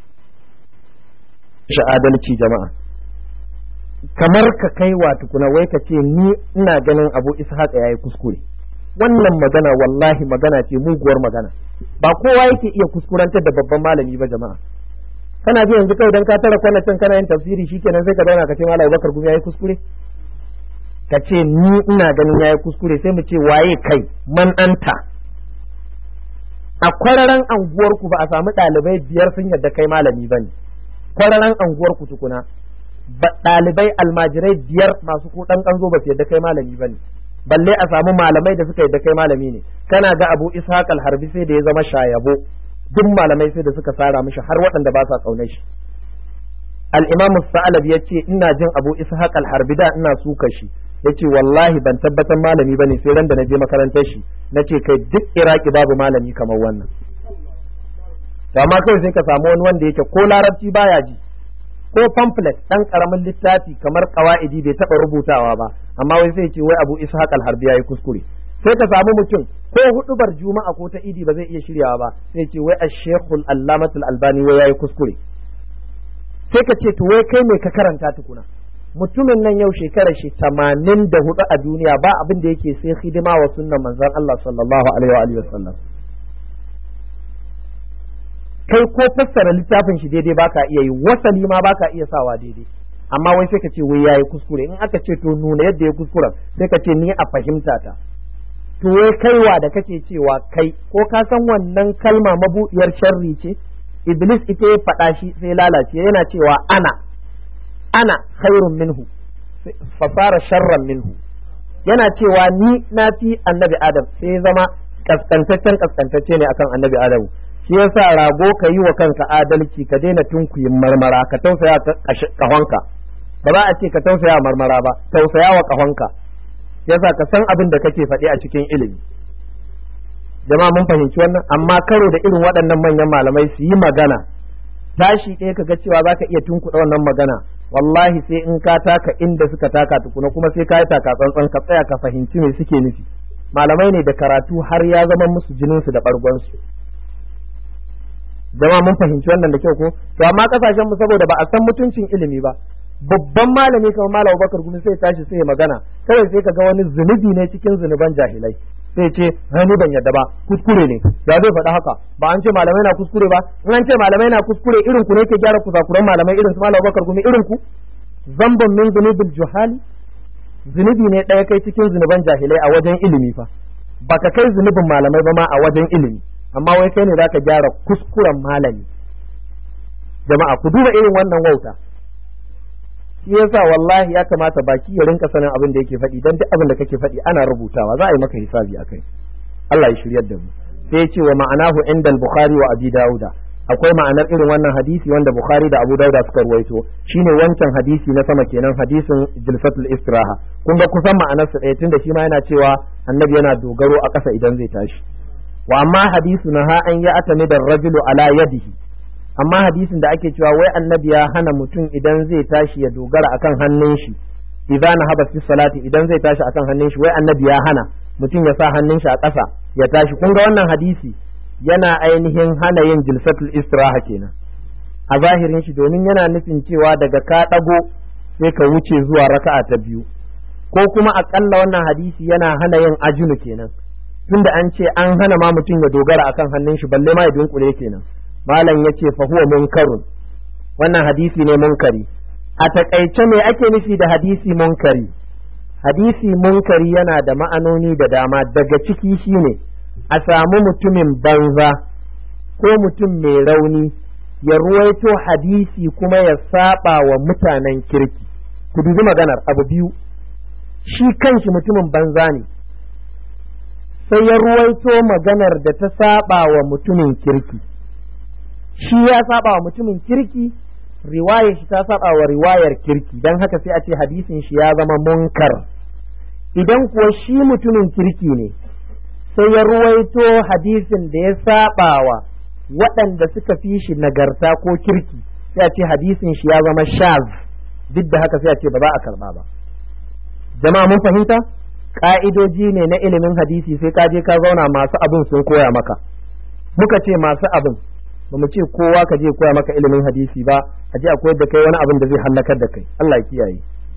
A: shi adalci jama'a kamar ka kai wa tukuna wai ka ce ni ina ganin abu ishaq yayi kuskure wannan magana wallahi magana ce muguwar magana ba kowa yake iya kuskurantar da babban malami ba jama'a kana ji yanzu kai dan ka tara kwanacin kana yin tafsiri shikenan sai ka zauna ka ce malam Bakar gumi yayi kuskure ka ce ni ina ganin yayi kuskure sai mu ce waye kai man anta a kwararan anguwar ku ba a samu ɗalibai biyar sun yadda kai malami bane kwararan anguwar ku tukuna ɗalibai almajirai biyar masu ko ɗan ƙanzo ba su yadda kai malami bane balle a samu malamai da suka yadda kai malami ne kana ga abu ishaq al-harbi sai da ya zama shayabo duk malamai sai da suka sara mishi har waɗanda ba sa ƙaunar shi al-imam sa'alab ya ce ina jin abu ishaq al-harbi da ina suka shi yace wallahi ban tabbatar malami bane sai ran da na je makarantar shi nace kai duk iraki babu malami kamar wannan amma kai sai ka samu wani wanda yake ko larabci baya ji ko pamphlet dan karamin littafi kamar qawaidi bai taba rubutawa ba amma wai sai ce wai abu ishaq al-harbi yayi kuskure sai ka samu mutum ko hudubar juma'a ko ta idi ba zai iya shiryawa ba sai ce wai ash-shaykhul allamatul albani wai yayi kuskure sai ka ce to wai kai me ka karanta tukuna mutumin nan yau shekarar shi tamanin da hudu a duniya ba abin da yake sai hidima wa sunnan manzon Allah sallallahu alaihi wa sallam kai ko fassara littafin shi daidai baka iya yi wasali ma baka iya sawa daidai amma wai sai ka ce wai yayi kuskure in aka ce to nuna yadda ya kuskura sai ka ce ni a fahimta ta to wai kaiwa da kake cewa kai ko ka san wannan kalma mabuɗiyar sharri ce iblis ita ya faɗa shi sai lalace yana cewa ana ana khairun minhu fasara sharran minhu yana cewa ni na fi annabi adam sai zama kaskantaccen kaskantacce ne akan annabi adamu shi yasa rago ka yi wa kanka adalci ka daina tunkuyin marmara ka tausaya kahonka ba za a ce ka tausaya marmara ba tausaya wa kahonka yasa ka san abin da kake faɗi a cikin ilimi jama'a mun fahimci wannan amma karo da irin waɗannan manyan malamai su yi magana tashi ɗaya ka ga cewa za ka iya tunkuɗa wannan magana wallahi sai in ka taka inda suka taka tukuna kuma sai ka yi taka tsantsan ka tsaya ka fahimci me suke nufi malamai ne da karatu har ya zama musu jininsu da ɓargonsu jama mun fahimci wannan da kyau ko to amma kasashen mu saboda ba a san mutuncin ilimi ba babban malami kamar malam Bakar gumi sai tashi sai magana kawai sai ka ga wani zunubi ne cikin zunuban jahilai sai ce ni ban yadda ba kuskure ne ya zai faɗa haka ba an ce malamai na kuskure ba in an ce malamai na kuskure irin ku ne ke gyara kusakuran malamai irin su malam Bakar gumi irin ku zamban min zunubil juhali zunubi ne ɗaya kai cikin zunuban jahilai a wajen ilimi fa baka kai zunubin malamai ba ma a wajen ilimi amma wai kai ne zaka gyara kuskuren malami jama'a ku duba irin wannan wauta shi yasa wallahi ya kamata baki ya rinka sanin abin da yake faɗi dan duk abin da kake faɗi ana rubutawa za a yi maka hisabi akai Allah ya shiryar da mu sai ya ce wa ma'anahu indal bukhari wa abi dauda akwai ma'anar irin wannan hadisi wanda bukhari da abu dauda suka ruwaito shine wancan hadisi na sama kenan hadisin jilsatul istiraha kun ga kusan ma'anar sa ɗaya tunda shi ma yana cewa annabi yana dogaro a ƙasa idan zai tashi wa amma hadisu na ha an ya atami da rajulu ala yadihi amma hadisin da ake cewa wai annabi ya hana mutum idan zai tashi ya dogara akan hannun shi idan na haba fi salati idan zai tashi akan hannun shi wai annabi ya hana mutum ya sa hannun shi a ƙasa ya tashi kun ga wannan hadisi yana ainihin hana yin jilsatul istiraha kenan a zahirin shi domin yana nufin cewa daga ka ɗago sai ka wuce zuwa raka'a ta biyu ko kuma aƙalla wannan hadisi yana hana yin ajinu kenan tunda an ce an hana ma mutum ya dogara akan hannun shi balle ma ya dunkule kenan malam yace fa huwa munkarun wannan hadisi ne munkari a takaice me ake nufi da hadisi munkari hadisi munkari yana da ma'anoni da dama daga ciki shine a samu mutumin banza ko mutum mai rauni ya ruwaito hadisi kuma ya saba wa mutanen kirki ku dubi maganar abu biyu shi kanshi mutumin banza ne sai ya ruwaito maganar da ta saba wa mutumin kirki shi ya saba wa mutumin kirki riwayar shi ta saba wa riwayar kirki don haka sai a ce hadisin shi ya zama munkar idan kuwa shi mutumin kirki ne sai ya ruwaito hadisin da ya saba wa waɗanda suka fi shi nagarta ko kirki sai a ce hadisin shi ya zama shaz duk da haka sai a ce ba za a karba ba jama'a mun fahimta ka'idoji ne na ilimin hadisi sai ka je ka zauna masu abin sun koya maka muka ce masu abin ba mu ce kowa ka je koya maka ilimin hadisi ba a je a koyar da kai wani abin da zai hallakar da kai Allah ya kiyaye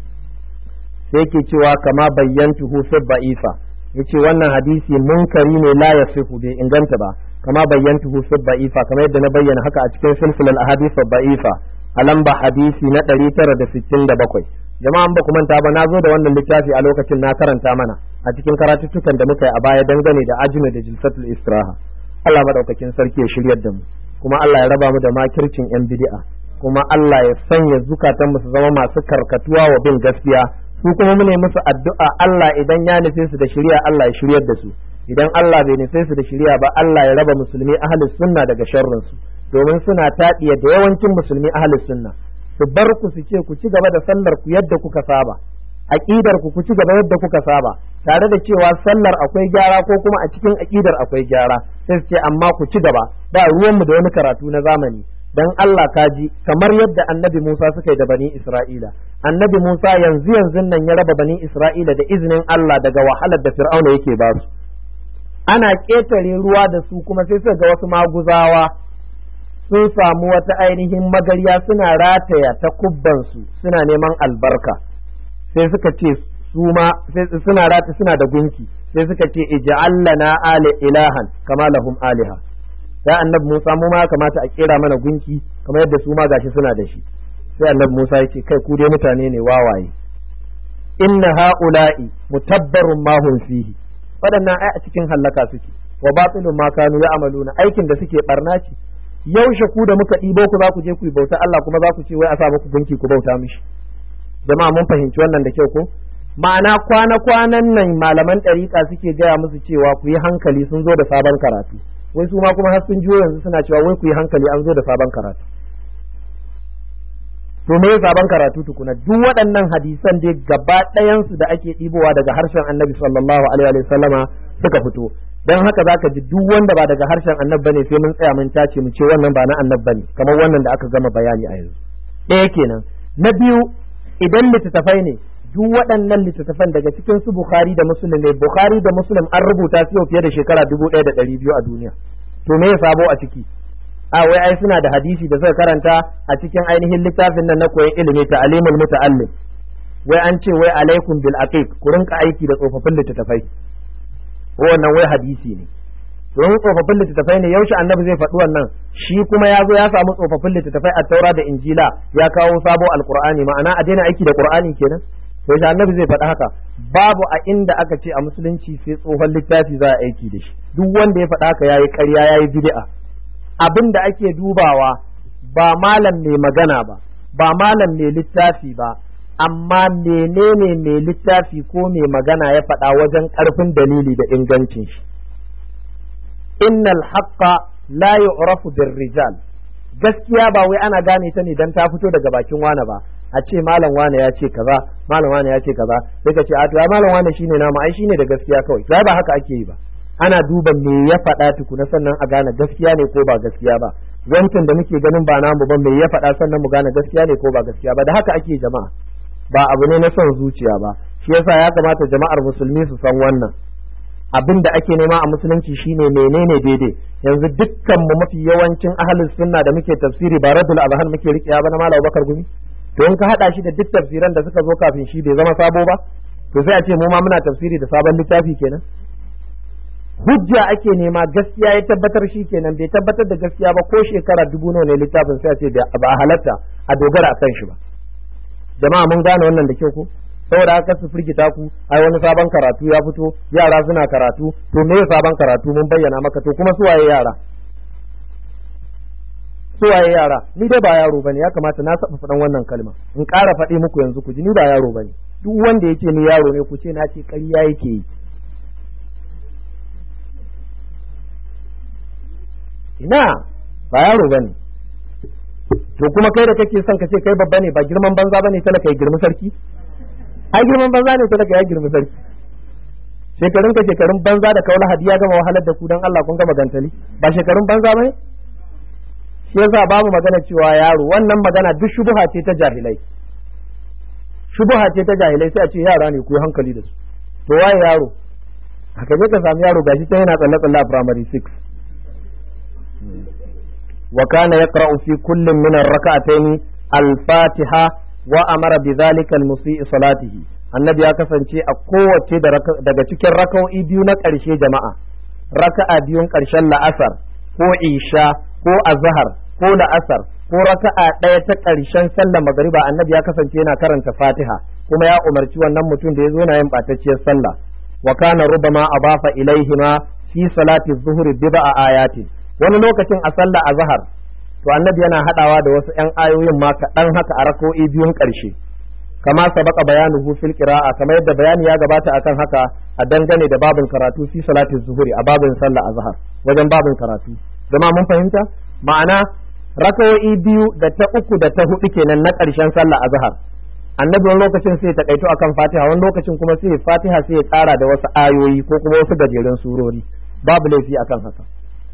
A: sai yake cewa kama bayyantuhu fi ba'ifa yace wannan hadisi munkari ne la yasihu bai inganta ba kama bayyantuhu fi ba'ifa kamar yadda na bayyana haka a cikin silsilar ahadith ba'ifa a lamba hadisi na 967 jama'an ba ku manta ba na zo da wannan littafi a lokacin na karanta mana a cikin karatuttukan da muka yi a baya dangane da ajmi da jilsatul istiraha Allah madaukakin sarki ya shiryar da mu kuma Allah ya raba mu da makircin yan bid'a kuma Allah ya sanya zukatan mu su zama masu karkatuwa wa bin gaskiya su kuma mu ne musu addu'a Allah idan ya nufe su da shiriya Allah ya shiryar da su idan Allah bai nufe su da shiriya ba Allah ya raba musulmi ahlus sunna daga sharrin su domin suna taɗiya da yawancin musulmi ahlus sunna su bar ku su ce ku ci gaba da sallar ku yadda kuka saba aqidar ku ku ci gaba yadda kuka saba tare da cewa sallar akwai gyara ko kuma a cikin aqidar akwai gyara sai su ce amma ku ci gaba ba ruwan mu da wani karatu na zamani dan Allah kaji kamar yadda annabi Musa suka yi da bani Isra'ila annabi Musa yanzu yanzu nan ya raba bani Isra'ila da izinin Allah daga wahalar da Fir'auna yake ba su ana ƙetare ruwa da su kuma sai suka ga wasu maguzawa sun samu wata ainihin magarya suna rataya ta kubbansu suna neman albarka sai suka ce su ma suna rata suna da gunki sai suka ce ij'al lana ali ilahan kama lahum aliha sai annabi Musa mu ma kamata a kera mana gunki kamar yadda su ma gashi suna da shi sai annabi Musa ya ce kai ku dai mutane ne wawaye inna haula'i mutabbarun ma hum fihi waɗannan ai a cikin hallaka suke wa batilun ma kanu ya'maluna aikin da suke barna ce yaushe ku da muka ɗibo ku za ku je ku yi bauta Allah kuma za ku ce wai a sa muku gunki ku bauta mishi jama'a mun fahimci wannan da kyau ko ma'ana kwana-kwanan nan malaman ɗariƙa suke gaya musu cewa ku yi hankali sun zo da sabon karatu wai su ma kuma har sun jiyo yanzu suna cewa wai ku yi hankali an zo da sabon karatu to me sabon karatu tukuna duk waɗannan hadisan dai gaba ɗayansu da ake ɗibowa daga harshen annabi sallallahu alaihi wa sallama suka fito dan haka zaka ji duk wanda ba daga harshen annab bane sai mun tsaya mun tace mu ce wannan ba na annab bane kamar wannan da aka gama bayani a yanzu ɗaya kenan na biyu idan littattafai ne duk waɗannan littattafan daga cikin su bukhari da muslim ne bukhari da muslim an rubuta su yau fiye da shekara dubu ɗaya da ɗari biyu a duniya to me ya sabo a ciki a wai ai suna da hadisi da suka karanta a cikin ainihin littafin nan na koyon ilimi ta alimul muta'allim wai an ce wai alaikum bil aqiq ku rinka aiki da tsofaffin littattafai wannan wai hadisi ne don tsofaffin littattafai ne yaushe annabi zai faɗi wannan shi kuma ya zo ya samu tsofaffin littattafai a taura da injila ya kawo sabo alqur'ani ma'ana a daina aiki da qur'ani kenan sai shi annabi zai faɗi haka babu a inda aka ce a musulunci sai tsohon littafi za a aiki da shi duk wanda ya faɗa haka yayi ƙarya yayi bid'a abin da ake dubawa ba malam mai magana ba ba malam mai littafi ba amma menene mai littafi ko mai magana ya faɗa wajen ƙarfin dalili da ingancin shi innal haqqa la yu'rafu rijal gaskiya ba wai ana gane ta ne dan ta fito daga bakin wane ba a ce malam wane ya ce kaza malam wane ya ce kaza sai ka ce a to malam wane shine namu ai shine da gaskiya kawai sai ba haka ake yi ba ana duba me ya faɗa tukuna sannan a gane gaskiya ne ko ba gaskiya ba wancan da muke ganin ba namu ba me ya faɗa sannan mu gane gaskiya ne ko ba gaskiya ba da haka ake jama'a ba abu ne na son zuciya ba shi yasa ya kamata jama'ar musulmi su san wannan abin da ake nema a musulunci shine menene daidai yanzu dukkan mu mafi yawancin ahlus sunna da muke tafsiri ba radul azhan muke riƙewa ba na malam bakar gumi to in ka hada shi da duk tafsiran da suka zo kafin shi bai zama sabo ba to sai a ce mu ma muna tafsiri da sabon littafi kenan hujja ake nema gaskiya ya tabbatar shi kenan bai tabbatar da gaskiya ba ko shekara dubu nawa ne littafin sai a ce ba a halatta a dogara akan shi ba jama'a mun gane wannan da kyau ko saboda haka su firgita ku ai wani sabon karatu ya fito yara suna karatu to me sabon karatu mun bayyana maka to kuma su waye yara su waye yara ni dai ba yaro bane ya kamata na saba faɗan wannan kalma in ƙara faɗi muku yanzu ku ji ni ba yaro bane duk wanda yake ni yaro ne ku ce na ce ƙarya yake yi ina ba yaro bane to kuma kai da kake son ka ce kai babba ne ba girman banza bane talaka ya girmi sarki ai girman banza ne talaka ya girmi sarki shekarun ka shekarun banza da kaula hadiya gama wahalar da ku dan Allah kun gama gantali ba shekarun banza bane shi yasa babu magana cewa yaro wannan magana duk shubuha ce ta jahilai shubuha ce ta jahilai sai a ce yara ne ku yi hankali da su to waye yaro haka je ka sami yaro gashi ta yana tsalle tsalle a primary 6 wa kana yaqra'u fi kullin min ar-rak'atayn al-fatiha wa amara bi dhalika al-musii salatihi annabi ya kasance a kowace daga cikin raka'o'i biyu na ƙarshe jama'a raka'a biyun ƙarshen la'asar ko isha ko azhar ko la'asar ko raka'a ɗaya ta ƙarshen sallar magariba annabi ya kasance yana karanta fatiha kuma ya umarci wannan mutum da ya zo yana yin ɓatacciyar sallah wa kana rubama abafa ilaihima fi salati zuhri bid'a ayatin wani lokacin a sallah azhar to annabi yana hadawa da wasu ƴan ayoyin ma kaɗan haka a rako'i biyun ƙarshe kama sabaka bayanuhu fil qira'a kamar yadda bayani ya gabata akan haka a dangane da babin karatu fi salati zuhri a babin sallah azhar wajen babin karatu zama mun fahimta ma'ana rakawo'i biyu da ta uku da ta hudu kenan na ƙarshen sallah azhar annabi wani lokacin sai ya takaito akan fatiha wani lokacin kuma sai fatiha sai ya tsara da wasu ayoyi ko kuma wasu gajeren surori babu laifi akan haka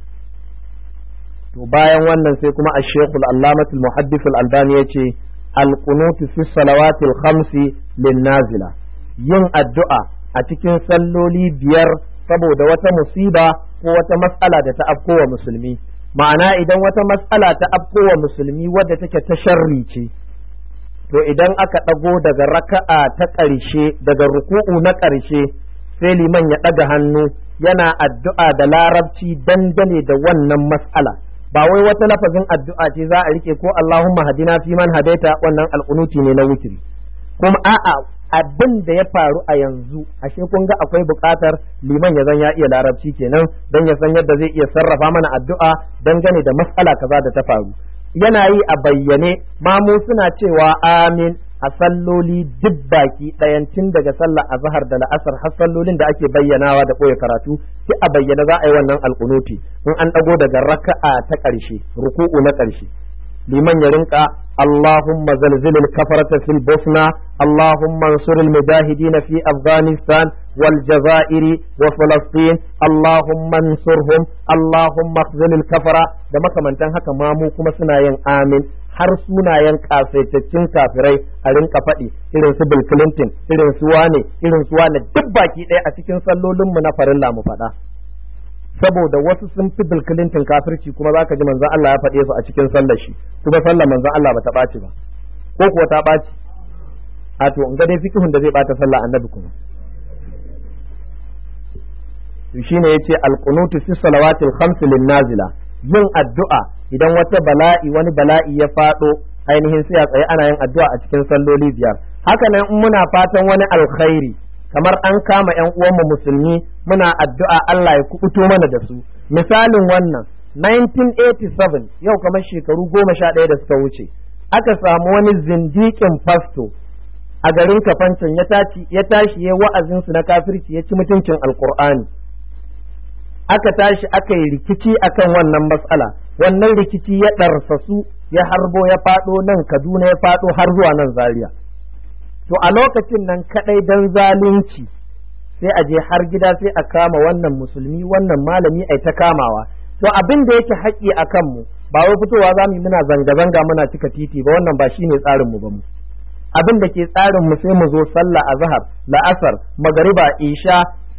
A: to bayan wannan sai kuma ash-shaykh al-allamah al-muhaddith al-albani yace al-qunut fi salawati al-khamsi lin-nazila yin addu'a a cikin salloli biyar saboda wata musiba ko wata matsala da ta afkowa musulmi ma'ana idan wata matsala ta afkowa musulmi wadda take ta sharri ce to idan aka ɗago daga raka'a ta ƙarshe daga ruku'u na ƙarshe sai liman ya ɗaga hannu yana addu'a da larabci dangane da wannan matsala ba wai wata lafazin addu'a ce za a rike ko Allahumma hadina fi man hadaita wannan alƙunuti ne na wutiri kuma a'a abin da ya faru a yanzu ashe kun ga akwai buƙatar liman ya zan ya iya larabci kenan don ya san yadda zai iya sarrafa mana addu'a dangane da matsala kaza da ta faru yana yi a bayyane mamu suna cewa amin a salloli duk baki ɗayan tun daga sallar azhar da la'asar har sallolin da ake bayyanawa da ɓoye karatu sai a bayyana za a yi wannan alƙunuti in an ɗago daga raka'a ta ƙarshe ruku'u na ƙarshe liman ya rinka Allahumma zalzilil kafarata fil bosna Allahumma ansuril mujahidin fi Afghanistan wal Jazairi wa Falastin Allahumma ansurhum Allahumma khzilil kafara da makamantan haka ma mu kuma suna yin amin har sunayen kasaitaccen kafirai a rinka faɗi irin su Bill Clinton irin su wane irin su wane duk baki ɗaya a cikin sallolinmu na farilla mu faɗa saboda wasu sun fi Bill Clinton kafirci kuma zaka ji manzon Allah ya faɗe su a cikin sallar shi kuma sallar manzon Allah ba ta ɓaci ba ko kuwa ta ɓaci a to in ga dai fikihun da zai ɓata sallah annabi kuma shine yace al-qunutu fi salawatil khams lin nazila yin addu'a idan wata bala'i wani bala'i ya faɗo ainihin sai a tsaye ana yin addu'a a cikin salloli biyar haka nan in muna fatan wani alkhairi kamar an kama yan uwanmu musulmi muna addu'a Allah ya kubuto mana da su misalin wannan 1987 yau kamar shekaru goma sha ɗaya da suka wuce aka samu wani zindikin fasto a garin kafancin ya tashi ya wa'azinsu na kafirci ya ci mutuncin alkur'ani aka tashi aka yi rikici akan wannan matsala wannan rikici ya ɗarsasu ya harbo ya faɗo nan kaduna ya faɗo har zuwa nan zaria to a lokacin nan kaɗai dan zalunci sai a je har gida sai a kama wannan musulmi wannan malami ai ta kamawa to abin da yake haƙƙi a kanmu ba wai fitowa za mu yi muna zanga-zanga muna cika titi ba wannan ba shine tsarin mu ba mu abin da ke tsarin mu sai mu zo sallah azhar la'asar magariba isha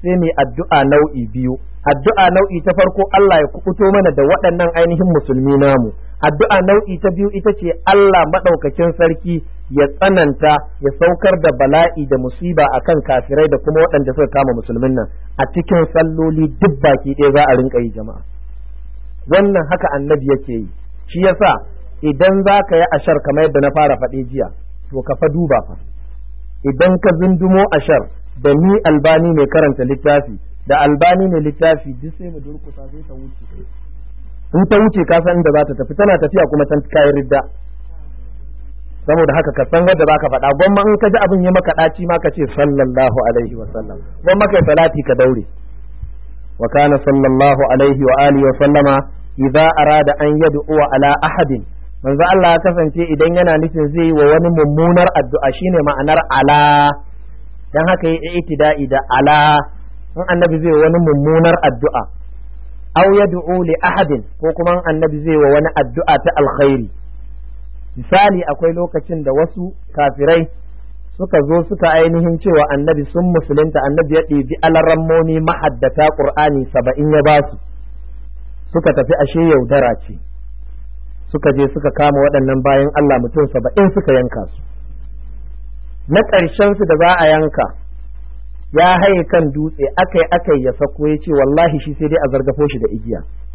A: sai mu addu'a nau'i biyu addu'a nau'i ta farko Allah ya kubuto mana da waɗannan ainihin musulmi namu addu'a nau'i ta biyu ita ce Allah maɗaukakin sarki ya tsananta ya saukar da bala'i da musiba akan kafirai da kuma waɗanda suka kama musulmin nan a cikin salloli duk baki ɗaya za a rinka yi jama'a wannan haka annabi yake yi shi yasa idan za ka yi ashar kamar yadda na fara faɗe jiya to ka fa duba fa idan ka zundumo ashar da ni albani mai karanta littafi da albani mai littafi duk sai mu durkusa sai ta wuce in ta wuce ka san inda za ta tafi tana tafiya kuma ta kayan ridda saboda haka ka san wadda zaka faɗa gwamma in ka ji abin ya maka ɗaci ma ka ce sallallahu alaihi wa sallam gwamma kai salati ka daure wa kana sallallahu alaihi wa alihi wa sallama idza arada an yad'u ala ahadin manzo Allah ya kasance idan yana nufin zai yi wa wani mummunar addu'a shine ma'anar ala dan haka yi itida'i da ala in annabi zai wani mummunar addu'a aw yad'u li ahadin ko kuma annabi zai wa wani addu'a ta alkhairi misali akwai lokacin da wasu kafirai suka zo suka ainihin cewa annabi sun musulunta annabi ya ɗebi alarammomi mahaddata qur'ani saba'in ya ba su suka tafi ashe yaudara ce suka je suka kama waɗannan bayan Allah mutum saba'in suka yanka su na ƙarshen su da za a yanka ya haye kan dutse akai akai ya sako ya ce wallahi shi sai dai a zargafo shi da igiya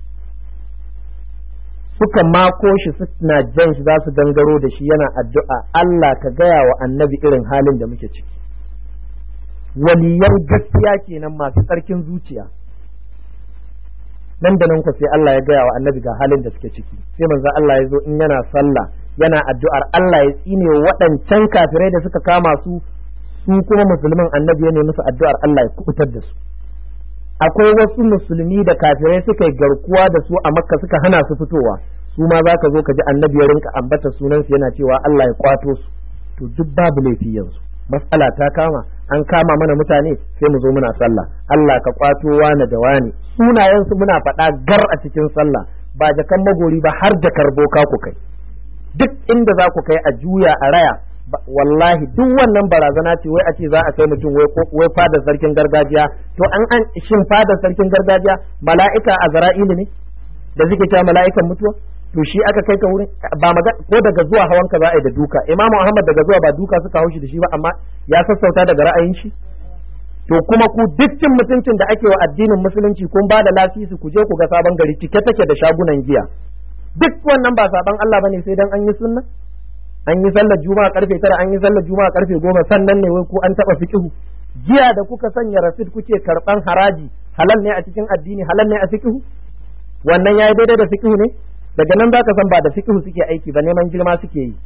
A: suka mako shi suna jan shi za su dangaro da shi yana addu'a Allah ka gaya wa annabi irin halin da muke ciki waliyan gaskiya kenan masu tsarkin zuciya nan da nan ku sai Allah ya gaya wa annabi ga halin da suke ciki sai manzo Allah ya zo in yana sallah yana addu'ar Allah ya tsine waɗancan kafirai da suka kama su su kuma musulmin annabi ya nemi musu addu'ar Allah ya kubutar da su akwai wasu musulmi da kafirai suka yi garkuwa da su a makka suka hana su fitowa su ma za ka zo ka ji annabi ya rinka ambata sunansu yana cewa Allah ya kwato su to duk babu laifi yanzu matsala ta kama an kama mana mutane sai mu zo muna sallah Allah ka kwato wani da wani sunayensu muna faɗa gar a cikin sallah ba jakan magori ba har jakar boka ku kai duk inda za ku kai a juya a raya wallahi duk wannan barazana ce wai a ce za a kai mutum wai fadar sarkin gargajiya to an an shin fadar sarkin gargajiya mala'ika a zara'ilu ne da suke cewa mala'ikan mutuwa to shi aka kai ka wurin ba maga ko daga zuwa hawan ka za a yi da duka imamu ahmad daga zuwa ba duka suka haushi da shi ba amma ya sassauta daga ra'ayin shi to kuma ku duk cin mutuncin da ake wa addinin musulunci kun ba da lasisi ku je ku ga sabon gari cike take da shagunan giya duk wannan ba saban Allah bane sai dan an yi sunna an yi sallar juma'a karfe tara an yi sallar juma'a karfe goma sannan ne wai ku an taba fiqihu giya da kuka sanya rasid kuke karban haraji halal ne a cikin addini halal ne a fiqihu wannan yayi daidai da fiqihu ne daga nan zaka san ba da fiqihu suke aiki ba neman girma suke yi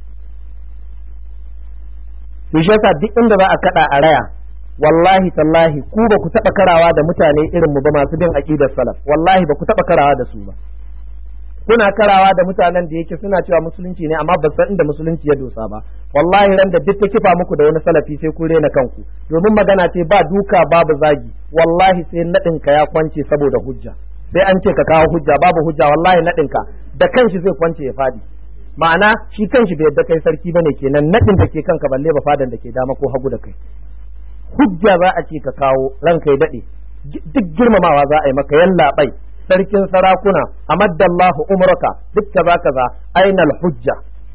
A: to shi yasa duk inda za a kada a raya wallahi tallahi ku ba ku taba karawa da mutane irin mu ba masu bin aqidar salaf wallahi ba ku taba karawa da su ba kuna karawa da mutanen da yake suna cewa musulunci ne amma ba san inda musulunci ya dosa ba wallahi ran da duk ta kifa muku da wani salafi sai ku rena kanku domin magana ce ba duka babu zagi wallahi sai nadin ka ya kwance saboda hujja sai an ce ka kawo hujja babu hujja wallahi nadin ka da kanshi zai kwance ya fadi ma'ana shi kanshi bai yadda kai sarki bane kenan nadin da ke kanka balle ba fadan da ke dama ko hagu da kai hujja za a ce ka kawo ranka ya dade duk girmamawa za a yi maka yallaɓai sarkin sarakuna amaddallahu umraka duk kaza kaza ainal hujja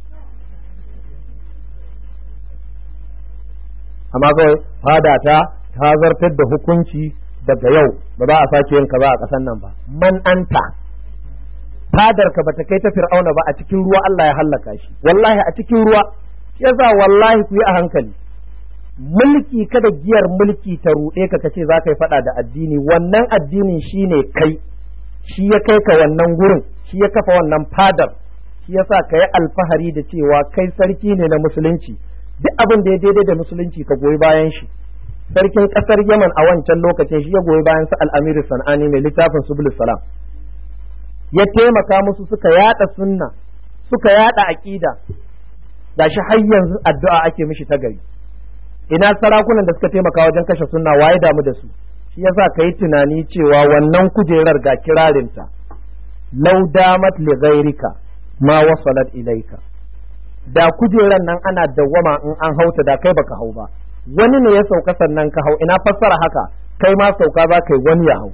A: amma kawai fada ta ta zartar da hukunci daga yau ba za a sake yin kaza a ƙasan nan ba man anta fadar ka bata kai ta fir'auna ba a cikin ruwa Allah ya hallaka shi wallahi a cikin ruwa yasa wallahi ku yi a hankali mulki kada giyar mulki ta ruɗe ka kace za ka yi faɗa da addini wannan addinin shine kai shi ya kai ka wannan gurin shi ya kafa wannan fadar shi ya sa ka yi alfahari da cewa kai sarki ne na musulunci duk abin da ya daidai da musulunci ka goyi bayan shi sarkin ƙasar yaman a wancan lokacin shi ya goyi bayan su al'amiru san'ani mai littafin subul salam ya taimaka musu suka yada sunna suka yada aqida da shi har yanzu addu'a ake mishi ta gari ina sarakunan da suka taimaka wajen kashe sunna waye damu da su shi yasa ka yi tunani cewa wannan kujerar ga kirarinta lau damat li ghairika ma wasalat ilaika da kujerar nan ana dawwama in an hauta da kai baka hau ba wani ne ya sauka sannan ka hau ina fassara haka kai ma sauka za kai wani ya hau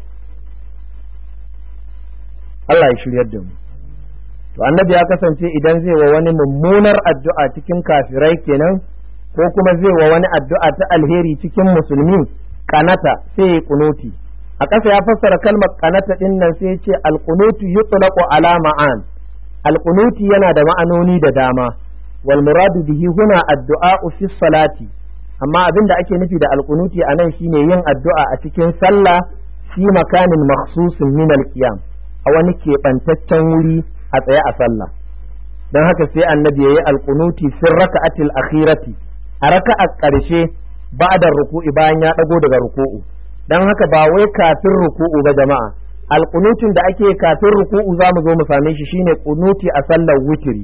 A: Allah ya shiryar da mu to annabi ya kasance idan zai wa wani mummunar addu'a cikin kafirai kenan ko kuma zai wa wani addu'a ta alheri cikin musulmi kanata sai ya kunuti a ƙasa ya fassara kalmar kanata din nan sai ya ce alqunutu yutlaqu ala ma'an alqunuti yana da ma'anoni da dama wal muradu bihi huna addu'a fi salati amma abin da ake nufi da alqunuti anan shine yin addu'a a cikin sallah fi makanin makhsusin min alqiyam a wani keɓantaccen wuri a tsaye a sallah don haka sai annabi yayi alqunuti fi raka'atil akhirati a raka'a ƙarshe ba'da ruku'i bayan ya dago daga ruku'u don haka ba wai kafin ruku'u ba jama'a alqunutin da ake kafin ruku'u za mu zo mu same shi shine kunuti a sallar witri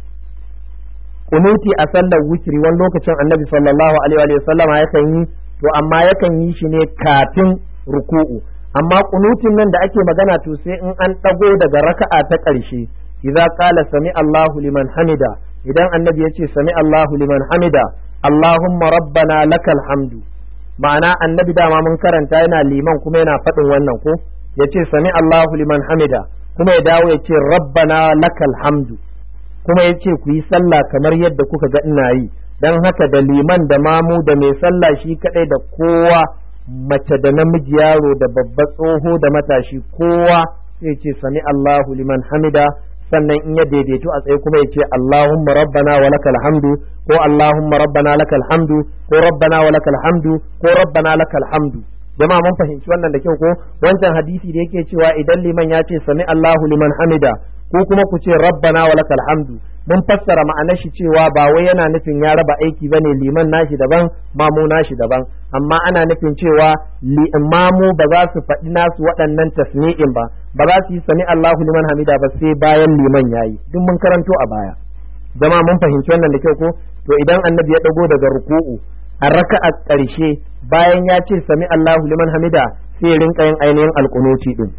A: kunuti a sallar witri wani lokacin annabi sallallahu alaihi wa sallama yakan yi to amma yakan yi shi ne kafin ruku'u amma kunutin nan da ake magana to sai in an ɗago daga raka'a ta ƙarshe idza qala sami Allahu liman hamida idan annabi yace sami Allahu liman hamida Allahumma rabbana lakal hamdu ma'ana annabi dama mun karanta yana liman kuma yana faɗin wannan ko yace sami Allahu liman hamida kuma ya dawo yace rabbana lakal hamdu kuma yace ku yi sallah kamar yadda kuka ga ina yi dan haka da liman da mamu da mai sallah shi kadai da kowa mace da namiji yaro da babba tsoho da matashi kowa sai ce sami Allahu liman hamida sannan in ya daidaito a tsaye kuma ya ce Allahumma rabbana wa lakal hamdu ko Allahumma rabbana lakal hamdu ko rabbana wa lakal hamdu ko rabbana lakal hamdu jama'a mun fahimci wannan da kyau ko wancan hadisi da yake cewa idan liman ya ce sami Allahu liman hamida ko kuma ku ce rabbana wa lakal hamdu mun fassara ma'anar shi cewa ba wai yana nufin ya raba aiki bane liman nashi daban mamu nashi daban amma ana nufin cewa mamu ba za su faɗi nasu waɗannan tasmi'in ba ba za su yi sami Allahu liman hamida ba sai bayan liman yayi duk mun karanto a baya zama mun fahimci wannan da kyau ko to idan annabi ya dago daga ruku'u a raka'a ƙarshe bayan ya ce sami Allahu liman hamida sai ya rinka yin ainihin alƙunuti din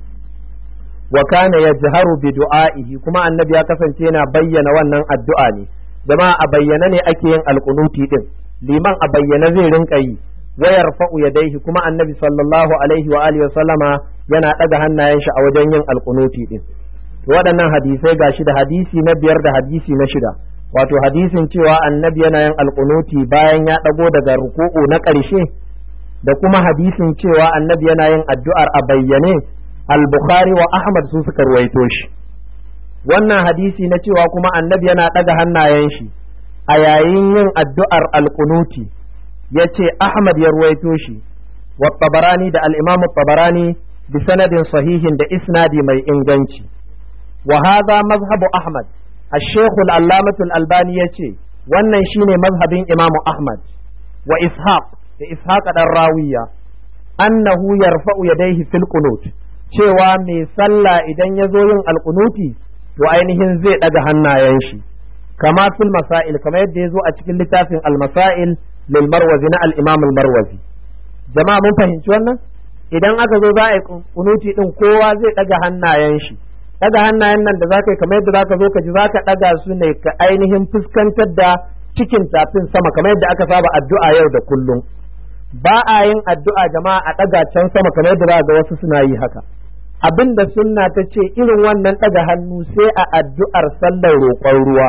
A: wa kana yajharu bi du'a'ihi kuma annabi ya kasance yana bayyana wannan addu'a ne jama'a a bayyana ne ake yin alqunuti din liman a bayyana zai rinka yi wa yarfa'u yadayhi kuma annabi sallallahu alaihi wa alihi sallama yana daga hannayen shi a wajen yin alqunuti din waɗannan hadisai gashi da hadisi na biyar da hadisi na shida wato hadisin cewa annabi yana yin alqunuti bayan ya dago daga ruku'u na ƙarshe da kuma hadisin cewa annabi yana yin addu'ar a bayyane al-bukhari wa ahmad su suka ruwaito shi wannan hadisi na cewa kuma annabi yana ɗaga hannayen shi a yayin yin addu'ar alƙunuti ya ce ahmad ya ruwaito shi wa tabarani da al'imamu tabarani bi sanadin sahihin da isnadi mai inganci wa hadha mazhabu ahmad الشيخ العلامة الألباني يتي wannan shine mazhabin imamu ahmad wa ishaq da ishaq dan rawiya annahu yarfa'u yadayhi fil qunut cewa mai sallah idan ya zo yin alkunuti to ainihin zai ɗaga hannayen shi kama fil masail kama yadda ya zo a cikin littafin al-masail lil marwazi na al-imam al-marwazi jama'a mun fahimci wannan idan aka zo za a yi kunuti din kowa zai ɗaga hannayen shi ɗaga hannayen nan da zaka yi kamar yadda zaka zo ka ji zaka ɗaga su ne ka ainihin fuskantar da cikin tafin sama kamar yadda aka saba addu'a yau da kullum ba a yin addu'a jama'a a ɗaga can sama kamar yadda za ga wasu suna yi haka abin da sunna ta ce irin wannan ɗaga hannu sai a addu'ar sallar roƙon ruwa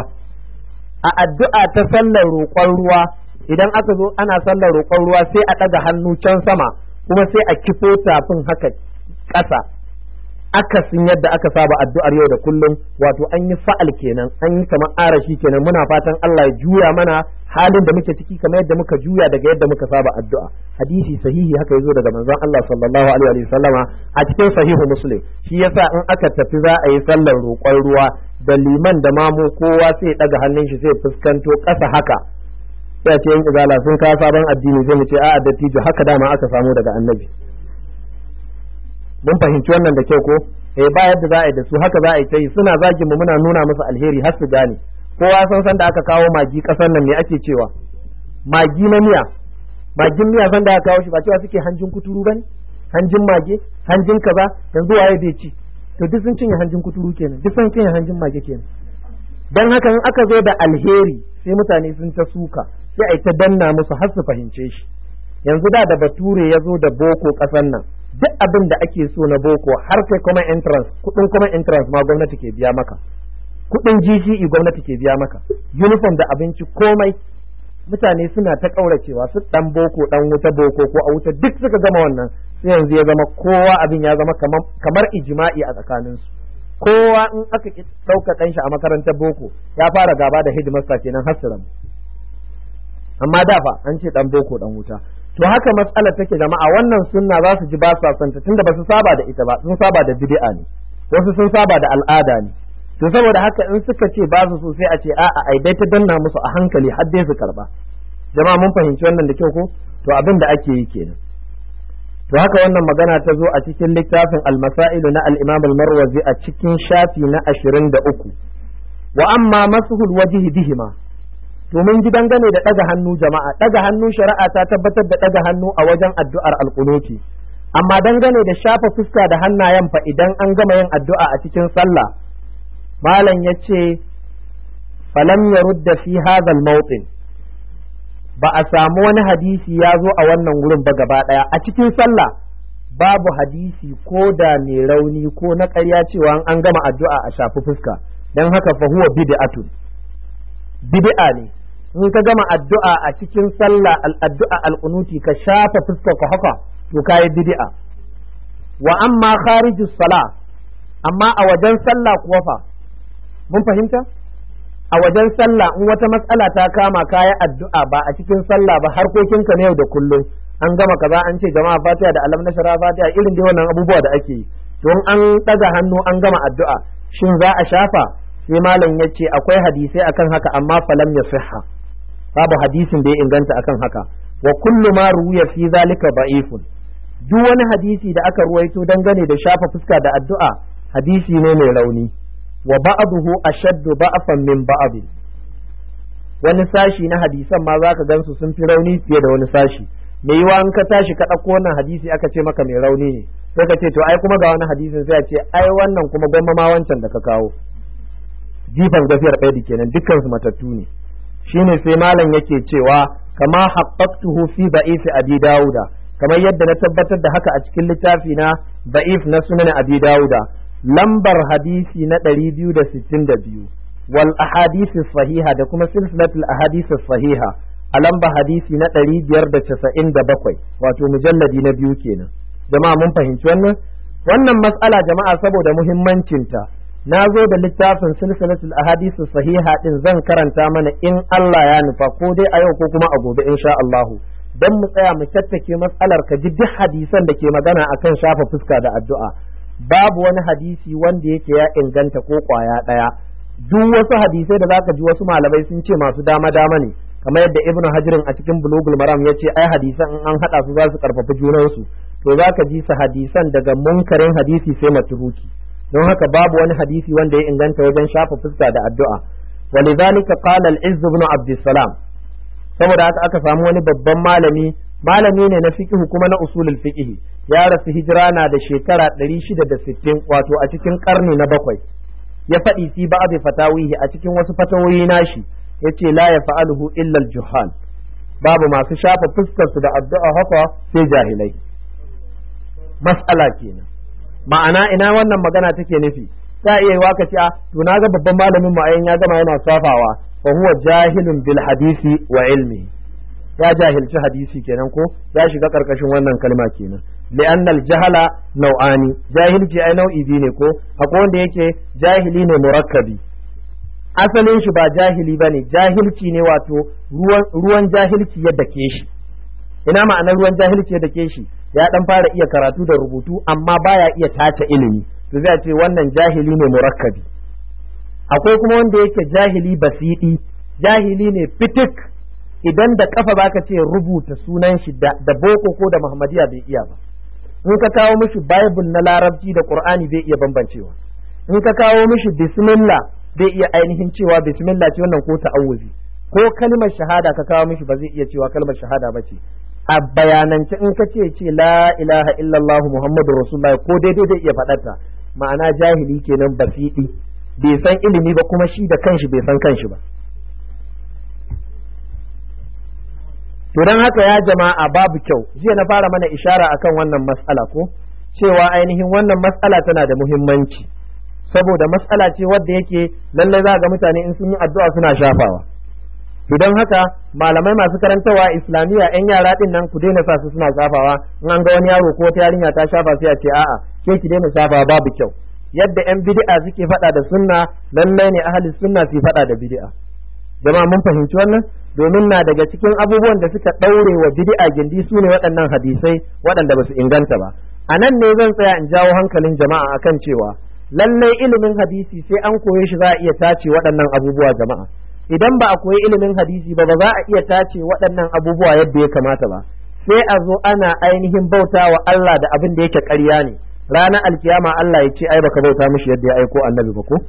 A: a addu'a ta sallar roƙon ruwa idan aka zo ana sallar roƙon ruwa sai a ɗaga hannu can sama kuma sai a kifo tafin haka ƙasa akasin yadda aka saba addu'ar yau da kullum wato an yi fa'al kenan an yi kamar arashi kenan muna fatan Allah ya juya mana halin da muke ciki kamar yadda muka juya daga yadda muka saba addu'a hadisi sahihi haka yazo daga manzon Allah sallallahu alaihi wa sallama a cikin sahihu muslim shi yasa in aka tafi za a yi sallar roƙon ruwa da liman da mamu kowa sai ya daga hannun shi sai fuskanto ƙasa haka sai ce yan izala sun kawo sabon addini zai mu ce a'a dattijo haka dama aka samu daga annabi mun fahimci wannan da kyau ko eh ba yadda za a yi da su haka za a yi ta yi suna zagin mu muna nuna musu alheri har su gane kowa san san da aka kawo magi kasar nan me ake cewa magi na miya magin miya san da aka kawo shi ba cewa suke hanjin kuturu bane hanjin mage hanjin kaza yanzu waye bai ci to duk sun cinye hanjin kuturu kenan duk sun cinye hanjin mage kenan dan haka in aka zo da alheri sai mutane sun ta suka sai a yi ta danna musu har su fahimce shi yanzu da da bature ya zo da boko ƙasan nan duk abin da ake so na boko har kai kuma entrance kuɗin kuma entrance ma gwamnati ke biya maka kuɗin GCE gwamnati ke biya maka uniform da abinci komai mutane suna ta ƙauracewa su ɗan boko ɗan wuta boko ko a wuta duk suka gama wannan sai yanzu ya zama kowa abin ya zama kamar ijima'i a tsakaninsu kowa in aka ɗauka ɗanshi a makarantar boko ya fara gaba da hidimasta kenan har su amma da fa an ce ɗan boko ɗan wuta to haka matsalar take jama'a wannan sunna za su ji ba sa santa tunda ba su saba da ita ba sun saba da bid'a ne wasu sun saba da al'ada ne to saboda haka in suka ce ba su so sai a ce a'a ai dai ta danna musu a hankali har dai su karba jama'a mun fahimci wannan da kyau ko to abin da ake yi kenan to haka wannan magana ta zo a cikin littafin al-masailu na al-imam al-marwazi a cikin shafi na 23 wa amma masuhul wajhi bihima to mun ji dangane da daga hannu jama'a daga hannu shari'a ta tabbatar da daga hannu a wajen addu'ar alqunuti amma dangane da shafa fuska da hannayen fa idan an gama yin addu'a a cikin sallah malam yace falam yarudda fi hadha al-mawtin ba a samu wani hadisi ya zo a wannan wurin ba gaba daya a cikin sallah babu hadisi ko da ne rauni ko na ƙarya cewa an gama addu'a a shafi fuska don haka fa huwa bid'atun bid'a ne in ka gama addu'a a cikin sallah addu'a alqunuti ka shafa fuskar ka haka to kai bid'a wa amma kharijus sala amma a wajen sallah kuwa fa mun fahimta a wajen sallah in wata matsala ta kama kayan addu'a ba a cikin sallah ba harkokinka na yau da kullum an gama kaza an ce jama'a fatiha da alam nashara fatiha irin dai wannan abubuwa da ake yi don an daga hannu an gama addu'a shin za a shafa sai malam ya ce akwai hadisai akan haka amma falam ya sihha babu hadisin da ya inganta akan haka wa kullu ma ruwiya fi zalika da'ifun duk wani hadisi da aka ruwaito dangane da shafa fuska da addu'a hadisi ne mai rauni wa ba'dahu ashaddu ba'fan min ba'd wani sashi na hadisan ma zaka gansu sun fi rauni fiye da wani sashi mai yiwa in ka tashi ka ɗauko wannan hadisi aka ce maka mai rauni ne sai ka ce to ai kuma ga wani hadisin sai a ce ai wannan kuma gwamma ma wancan da ka kawo jifan gafiyar ɗaya kenan dukkan su matattu ne shine sai malam yake cewa kama haqqaqtuhu fi da'if abi dauda kamar yadda na tabbatar da haka a cikin littafi na da'if na sunan abi dauda lambar hadisi na 262 wal ahadith sahiha da kuma silsilatul ahadith sahiha a lamba hadisi na 597 wato mujalladi na biyu kenan jama'a mun fahimci wannan wannan mas'ala jama'a saboda muhimmancinta na zo da littafin silsilatul ahadith sahiha din zan karanta mana in Allah ya nufa ko dai a yau ko kuma a gobe insha Allah dan mu tsaya mu tattake matsalar ka ji duk hadisan da ke magana akan shafa fuska da addu'a babu wani hadisi wanda yake ya inganta ko kwaya daya duk wasu hadisai da zaka ji wasu malamai sun ce masu dama dama ne kamar yadda ibnu hajirin a cikin bulugul maram ya ce ai hadisan in an hada su za su karfafi junansu to zaka ji su hadisan daga munkarin hadisi sai maturuki don haka babu wani hadisi wanda ya inganta wajen shafa fuska da addu'a walidhalika qala al-izz ibn abdussalam saboda haka aka samu wani babban malami malami ne na fiqh kuma na usulul fiqh ya rasu hijira na da shekara 660 wato a cikin karni na bakwai ya faɗi fi ba'd fatawihi a cikin wasu fatawoyi nashi yace la yaf'aluhu illa al-juhal babu masu shafa fuskar su da addu'a haka sai jahilai mas'ala kenan ma'ana ina wannan magana take nufi ta iya yiwa ka ce a to na ga babban malamin mu ayin ya gama yana safawa fa huwa jahilun bil hadisi wa ilmi ya jahilci hadisi kenan ko ya shiga karkashin wannan kalma kenan li'anna al jahala nau'ani jahilci ai nau'i biyu ne ko akwai wanda yake jahili ne murakkabi asalin shi ba jahili bane jahilci ne wato ruwan ruwan jahilci yadda ke shi ina ma'anar ruwan jahilci yadda ke shi ya dan fara iya karatu da rubutu amma baya iya tace ilimi to zai ce wannan jahili ne murakkabi akwai kuma wanda yake jahili basidi jahili ne fitik idan da kafa baka ce rubuta sunan shi da, da boko ko da muhammadiya bai iya ba in ka kawo mishi bible na larabci da qur'ani bai iya bambancewa in ka kawo mishi bismillah bai iya ainihin cewa bismillah ce wannan ko ta'awuzi ko kalmar shahada ka kawo mishi ba zai iya cewa kalmar shahada ba ce a bayanance in ka ce ce la ilaha illallah muhammadur rasulullah ko daidai zai iya faɗarta ma'ana jahili kenan basidi bai san ilimi ba kuma shi da kanshi bai san kanshi ba to don haka ya jama'a babu kyau jiya na fara mana ishara akan wannan mas'ala ko cewa ainihin wannan mas'ala tana da muhimmanci saboda mas'ala ce wadda yake lallai za ga mutane in sun yi addu'a suna shafawa to don haka malamai masu karantawa islamiyya yan yara din nan ku daina sa su suna shafawa in an ga wani yaro ko wata yarinya ta shafa sai a ce a'a ke ki daina shafawa babu kyau yadda yan bid'a suke faɗa da sunna lallai ne ahli sunna su faɗa da bid'a jama'a mun fahimci wannan domin na daga cikin abubuwan da suka ɗaure wa bid'a gindi su ne waɗannan hadisai waɗanda ba su inganta ba a nan ne zan tsaya in jawo hankalin jama'a akan cewa lallai ilimin hadisi sai an koye shi za a iya tace waɗannan abubuwa jama'a idan ba a koyi ilimin hadisi ba ba za a iya tace waɗannan abubuwa yadda ya kamata ba sai a zo ana ainihin bauta wa Allah da abin da yake ƙarya ne ranar alkiyama Allah ya ce ai baka bauta mishi yadda ya aiko annabi ba ko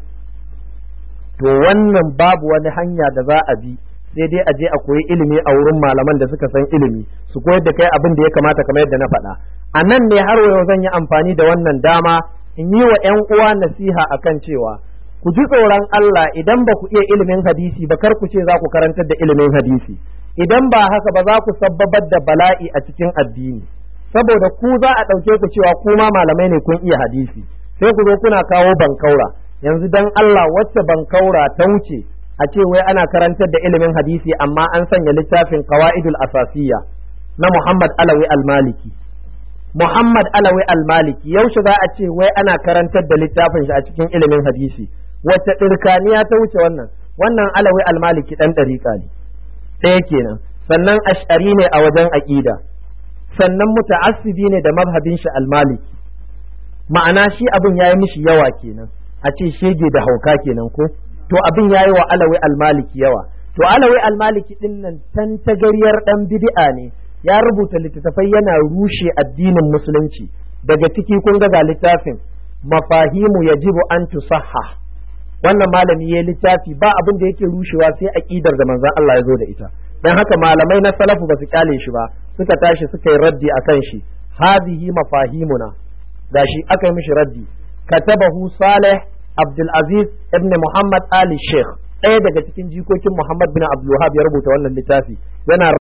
A: to wannan babu wani hanya da za a bi sai dai a je a koyi ilimi a wurin malaman da suka san ilimi su koyar da kai abin da ya kamata kamar yadda na faɗa a nan ne har yau zan yi amfani da wannan dama in yi wa 'yan uwa nasiha akan cewa ku ji tsoron Allah idan ba ku iya ilimin hadisi ba kar ku ce za ku karantar da ilimin hadisi idan ba haka ba za ku sabbabar da bala'i a cikin addini saboda ku za a ɗauke ku cewa ku ma malamai ne kun iya hadisi sai ku zo kuna kawo bankaura yanzu dan Allah wacce bankaura ta wuce a ce wai ana karantar da ilimin hadisi amma an sanya littafin qawaidul asasiyya na Muhammad Alawi al-Maliki Muhammad Alawi al-Maliki yaushe za a ce wai ana karantar da littafin shi a cikin ilimin hadisi wacce ɗirkaniya ta wuce wannan wannan Alawi al-Maliki dan ɗariƙa ne ɗaya kenan sannan ash'ari ne a wajen aƙida sannan muta'assibi ne da mazhabin shi al-Maliki ma'ana shi abin yayi mishi yawa kenan a ce shege da hauka kenan ko to abin yayi wa alawi almaliki yawa to alawi almaliki din nan tantagariyar dan bid'a ne ya rubuta littattafai yana rushe addinin musulunci daga ciki kun ga littafin mafahimu yajibu an tusahha wannan malami ya littafi ba abin da yake rushewa sai aqidar da manzon Allah ya zo da ita dan haka malamai na salafu ba su kyale shi ba suka tashi suka yi raddi akan shi hadihi mafahimuna gashi aka yi mishi raddi katabahu salih Abdulaziz ibn Muhammad Ali Sheikh ɗaya daga cikin jikokin Muhammad bin Abdul ya rubuta wannan littafi yana